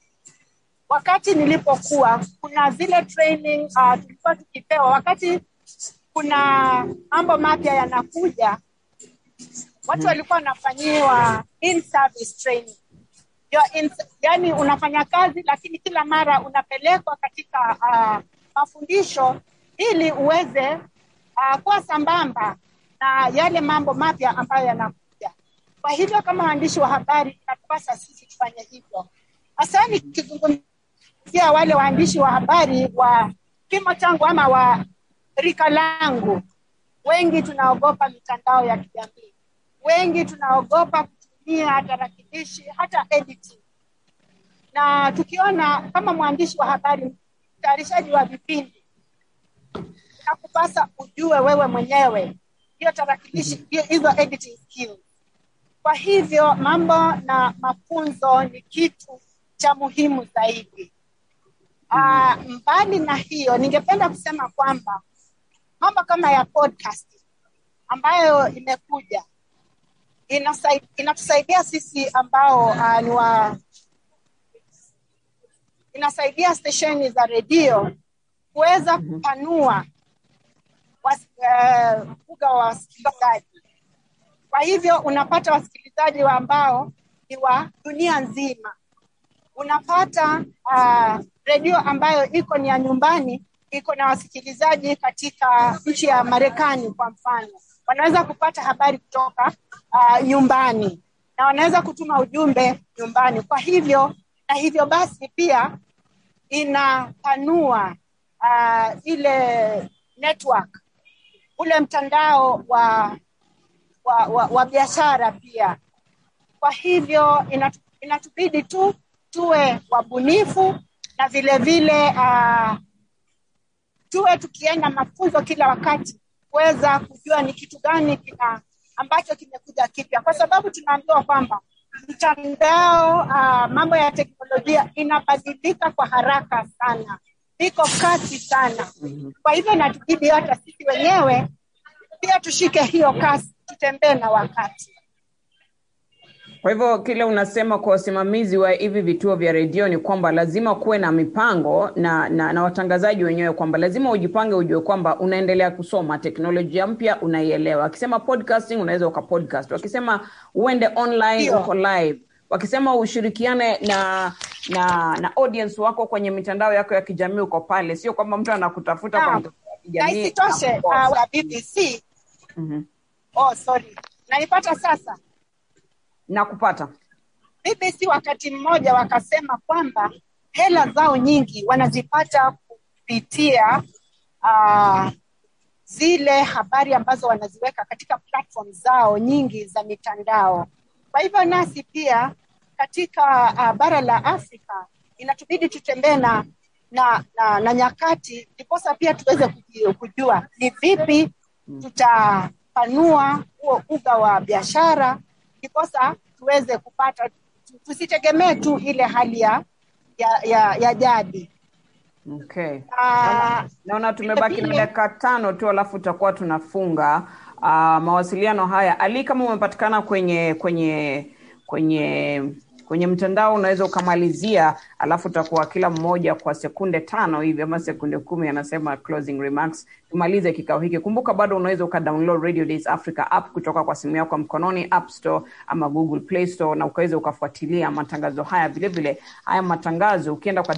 Wakati nilipokuwa kuna zile training uh, tulikuwa tukipewa wakati kuna mambo mapya yanakuja, watu walikuwa wanafanyiwa in service training. In, yani unafanya kazi lakini kila mara unapelekwa katika uh, mafundisho ili uweze uh, kuwa sambamba na yale mambo mapya ambayo yanakuja. Kwa hivyo kama waandishi wa habari inatupasa sisi tufanye hivyo, hasa nikizungumzia wale waandishi wa habari wa kimo changu ama wa rika langu. Wengi tunaogopa mitandao ya kijamii, wengi tunaogopa kutumia tarakilishi, hata editing. Na tukiona kama mwandishi wa habari, mtayarishaji wa vipindi inakupasa ujue wewe mwenyewe hiyo tarakilishi hizo editing skills. Kwa hivyo mambo na mafunzo ni kitu cha muhimu zaidi. Uh, mbali na hiyo, ningependa kusema kwamba mambo kama ya podcast ambayo imekuja inatusaidia, inatusaidia sisi ambao uh, ni wa inasaidia stesheni za redio kuweza kupanua uga uh, wa wasikilizaji. Kwa hivyo unapata wasikilizaji wa ambao ni wa dunia nzima. Unapata uh, redio ambayo iko ni ya nyumbani, iko na wasikilizaji katika nchi ya Marekani kwa mfano, wanaweza kupata habari kutoka uh, nyumbani na wanaweza kutuma ujumbe nyumbani. Kwa hivyo na hivyo basi pia inapanua uh, ile network ule mtandao wa wa, wa, wa biashara pia. Kwa hivyo inatu, inatubidi tu tuwe wabunifu na vile vile uh, tuwe tukienda mafunzo kila wakati kuweza kujua ni kitu gani kina ambacho kimekuja kipya, kwa sababu tunaambiwa kwamba mtandao uh, mambo ya teknolojia inabadilika kwa haraka sana iko kasi sana. Kwa hivyo inatubidi hata sisi wenyewe pia tushike hiyo kasi, tutembee na wakati. Kwa hivyo kile unasema kwa wasimamizi wa hivi vituo vya redio ni kwamba lazima kuwe na mipango na, na, na watangazaji wenyewe kwamba lazima ujipange, ujue kwamba unaendelea kusoma teknolojia mpya, unaielewa. Wakisema podcasting, unaweza ukapodcast. Wakisema uende online, Ndio. uko live. Wakisema ushirikiane na na na audience wako kwenye mitandao yako ya kijamii, uko pale. Sio kwamba mtu anakutafuta kwa Naam. mitandao ya na kijamii isitoshe anakukosa. uh, wa BBC Mhm. oh, sorry nanipata sasa na kupata BBC wakati mmoja wakasema kwamba hela zao nyingi wanazipata kupitia uh, zile habari ambazo wanaziweka katika platform zao nyingi za mitandao. Kwa hivyo nasi pia katika uh, bara la Afrika inatubidi tutembee na, na, na, na nyakati ndiposa pia tuweze kuji- kujua ni vipi tutapanua huo uga wa biashara ndiposa tuweze kupata tusitegemee tu ile hali ya ya, ya, ya jadi. okay. Ah, naona tumebaki na vile- dakika tano tu alafu tutakuwa tunafunga uh, mawasiliano haya ali kama umepatikana kwenye kwenye kwenye kwenye mtandao unaweza ukamalizia alafu tutakuwa kila mmoja kwa sekunde tano hivi ama sekunde kumi anasema closing remarks tumalize kikao hiki kumbuka bado unaweza ukadownload radio days africa app kutoka kwa simu yako ya mkononi app store ama google play store na ukaweza ukafuatilia matangazo haya vile vile haya matangazo ukienda kwa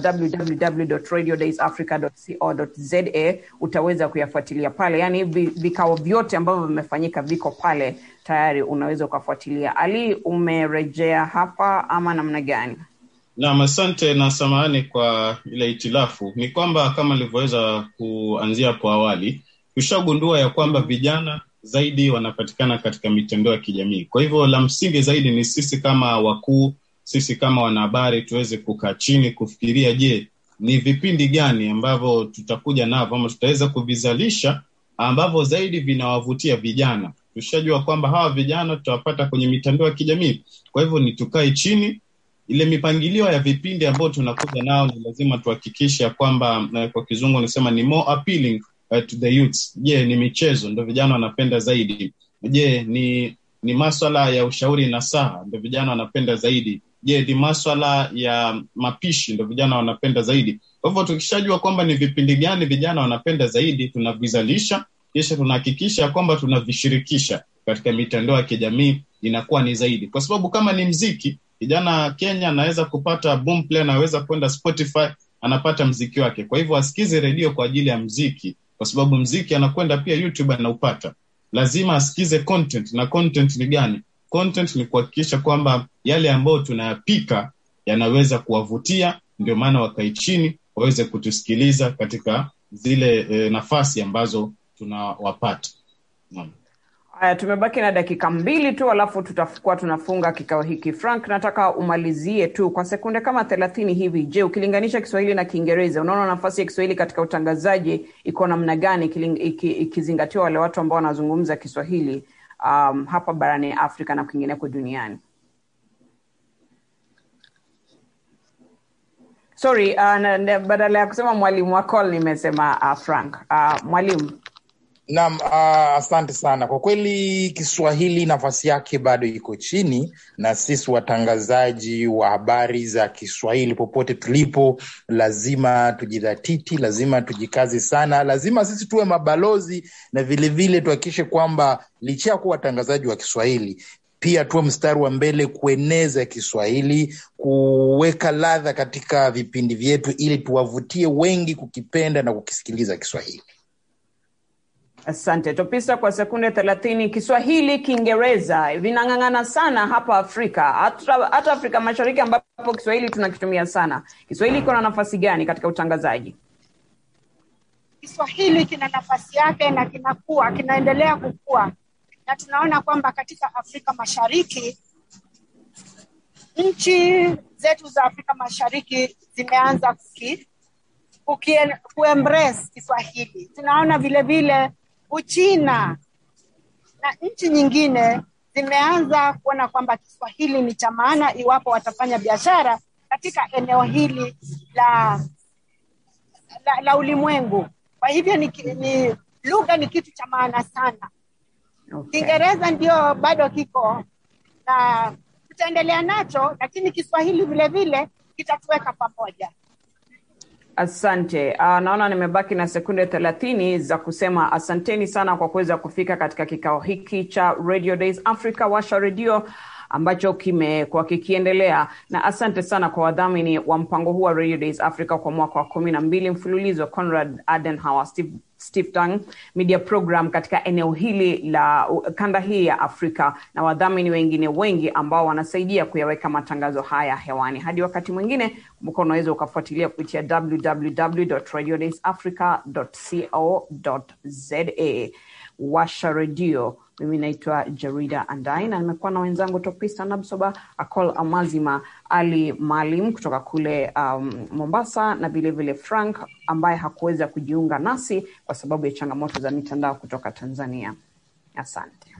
www.radiodaysafrica.co.za utaweza kuyafuatilia pale yaani hivi vikao vyote ambavyo vimefanyika viko pale tayari unaweza ukafuatilia ali umerejea hapa ama namna gani Naam, asante na samahani kwa ile itilafu. Ni kwamba kama nilivyoweza kuanzia hapo awali, tushagundua ya kwamba vijana zaidi wanapatikana katika mitandao ya kijamii. Kwa hivyo la msingi zaidi ni sisi kama wakuu, sisi kama wanahabari tuweze kukaa chini kufikiria, je, ni vipindi gani ambavyo tutakuja navyo ama tutaweza kuvizalisha ambavyo zaidi vinawavutia vijana. Tushajua kwamba hawa vijana tutawapata kwenye mitandao ya kijamii. Kwa hivyo ni tukae chini ile mipangilio ya vipindi ambayo tunakuja nao ni lazima tuhakikishe ya kwamba eh, kwa kizungu nasema ni more appealing uh, to the youths. Je, ni michezo ndo vijana wanapenda zaidi? Je, ni ni maswala ya ushauri na saha ndo vijana wanapenda zaidi? Je, ni maswala ya mapishi ndo vijana wanapenda zaidi? Kwa hivyo tukishajua kwamba ni vipindi gani vijana wanapenda zaidi, tunavizalisha kisha tunahakikisha ya kwamba tunavishirikisha katika mitandao ya kijamii, inakuwa ni zaidi, kwa sababu kama ni mziki kijana Kenya anaweza kupata Boomplay, anaweza kwenda Spotify, anapata mziki wake. Kwa hivyo asikize redio kwa ajili ya mziki, kwa sababu mziki anakwenda pia YouTube anaupata. Lazima asikize content, na content ni gani? Content ni kuhakikisha kwamba yale ambayo tunayapika yanaweza kuwavutia, ndio maana wakae chini waweze kutusikiliza katika zile e, nafasi ambazo tunawapata. Naam. haya tumebaki na dakika mbili tu alafu tutakuwa tunafunga kikao hiki frank nataka umalizie tu kwa sekunde kama thelathini hivi je ukilinganisha kiswahili na kiingereza unaona nafasi ya kiswahili katika utangazaji iko namna gani ikiling- iki- ikizingatiwa wale watu ambao wanazungumza kiswahili um, hapa barani afrika na kwingineko duniani sorry uh, na, na, badala ya kusema mwalimu wa call nimesema uh, frank uh, mwalimu Naam, uh, asante sana. Kwa kweli Kiswahili nafasi yake bado iko chini, na sisi watangazaji wa habari za Kiswahili popote tulipo, lazima tujidhatiti, lazima tujikaze sana, lazima sisi tuwe mabalozi na vilevile tuhakikishe kwamba licha ya kuwa watangazaji wa Kiswahili pia tuwe mstari wa mbele kueneza Kiswahili, kuweka ladha katika vipindi vyetu, ili tuwavutie wengi kukipenda na kukisikiliza Kiswahili. Asante Topisa, kwa sekunde thelathini. Kiswahili, Kiingereza vinang'ang'ana sana hapa Afrika, hata, hata Afrika Mashariki ambapo Kiswahili tunakitumia sana. Kiswahili iko na nafasi gani katika utangazaji? Kiswahili kina nafasi yake na kinakuwa kinaendelea kukua, na tunaona kwamba katika Afrika Mashariki nchi zetu za Afrika Mashariki zimeanza kuki, kuki, kuembrace Kiswahili. Tunaona vile vile Uchina na nchi nyingine zimeanza kuona kwamba Kiswahili ni cha maana iwapo watafanya biashara katika eneo hili la la, la ulimwengu. Kwa hivyo ni, ki- ni lugha ni kitu cha maana sana. Okay. Kiingereza ndio bado kiko na tutaendelea nacho, lakini Kiswahili vile vile kitatuweka pamoja. Asante. Uh, naona nimebaki na sekunde thelathini za kusema asanteni sana kwa kuweza kufika katika kikao hiki cha Radio Days Africa, Washa Redio ambacho kimekuwa kikiendelea, na asante sana kwa wadhamini wa mpango huu wa Radio Days Africa kwa mwaka wa kumi na mbili mfululizo, Conrad Adenauer, Steve Stiftung Media Program katika eneo hili la uh, kanda hii ya Afrika na wadhamini wengine wengi ambao wanasaidia kuyaweka matangazo haya hewani. Hadi wakati mwingine, kumbuka unaweza ukafuatilia kupitia www.radiodaysafrica.co.za. Washa redio. Mimi naitwa Jarida Andai na nimekuwa na wenzangu Topista Nabsoba, Akol Amazima, Ali Maalim kutoka kule um, Mombasa na vilevile Frank ambaye hakuweza kujiunga nasi kwa sababu ya changamoto za mitandao kutoka Tanzania. Asante.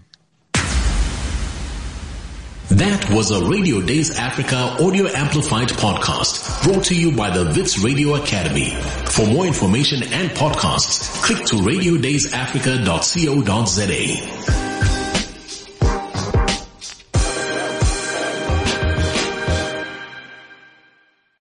That was a Radio Days Africa audio amplified podcast brought to you by the Vits Radio Academy. For more information and podcasts, click to radiodaysafrica.co.za.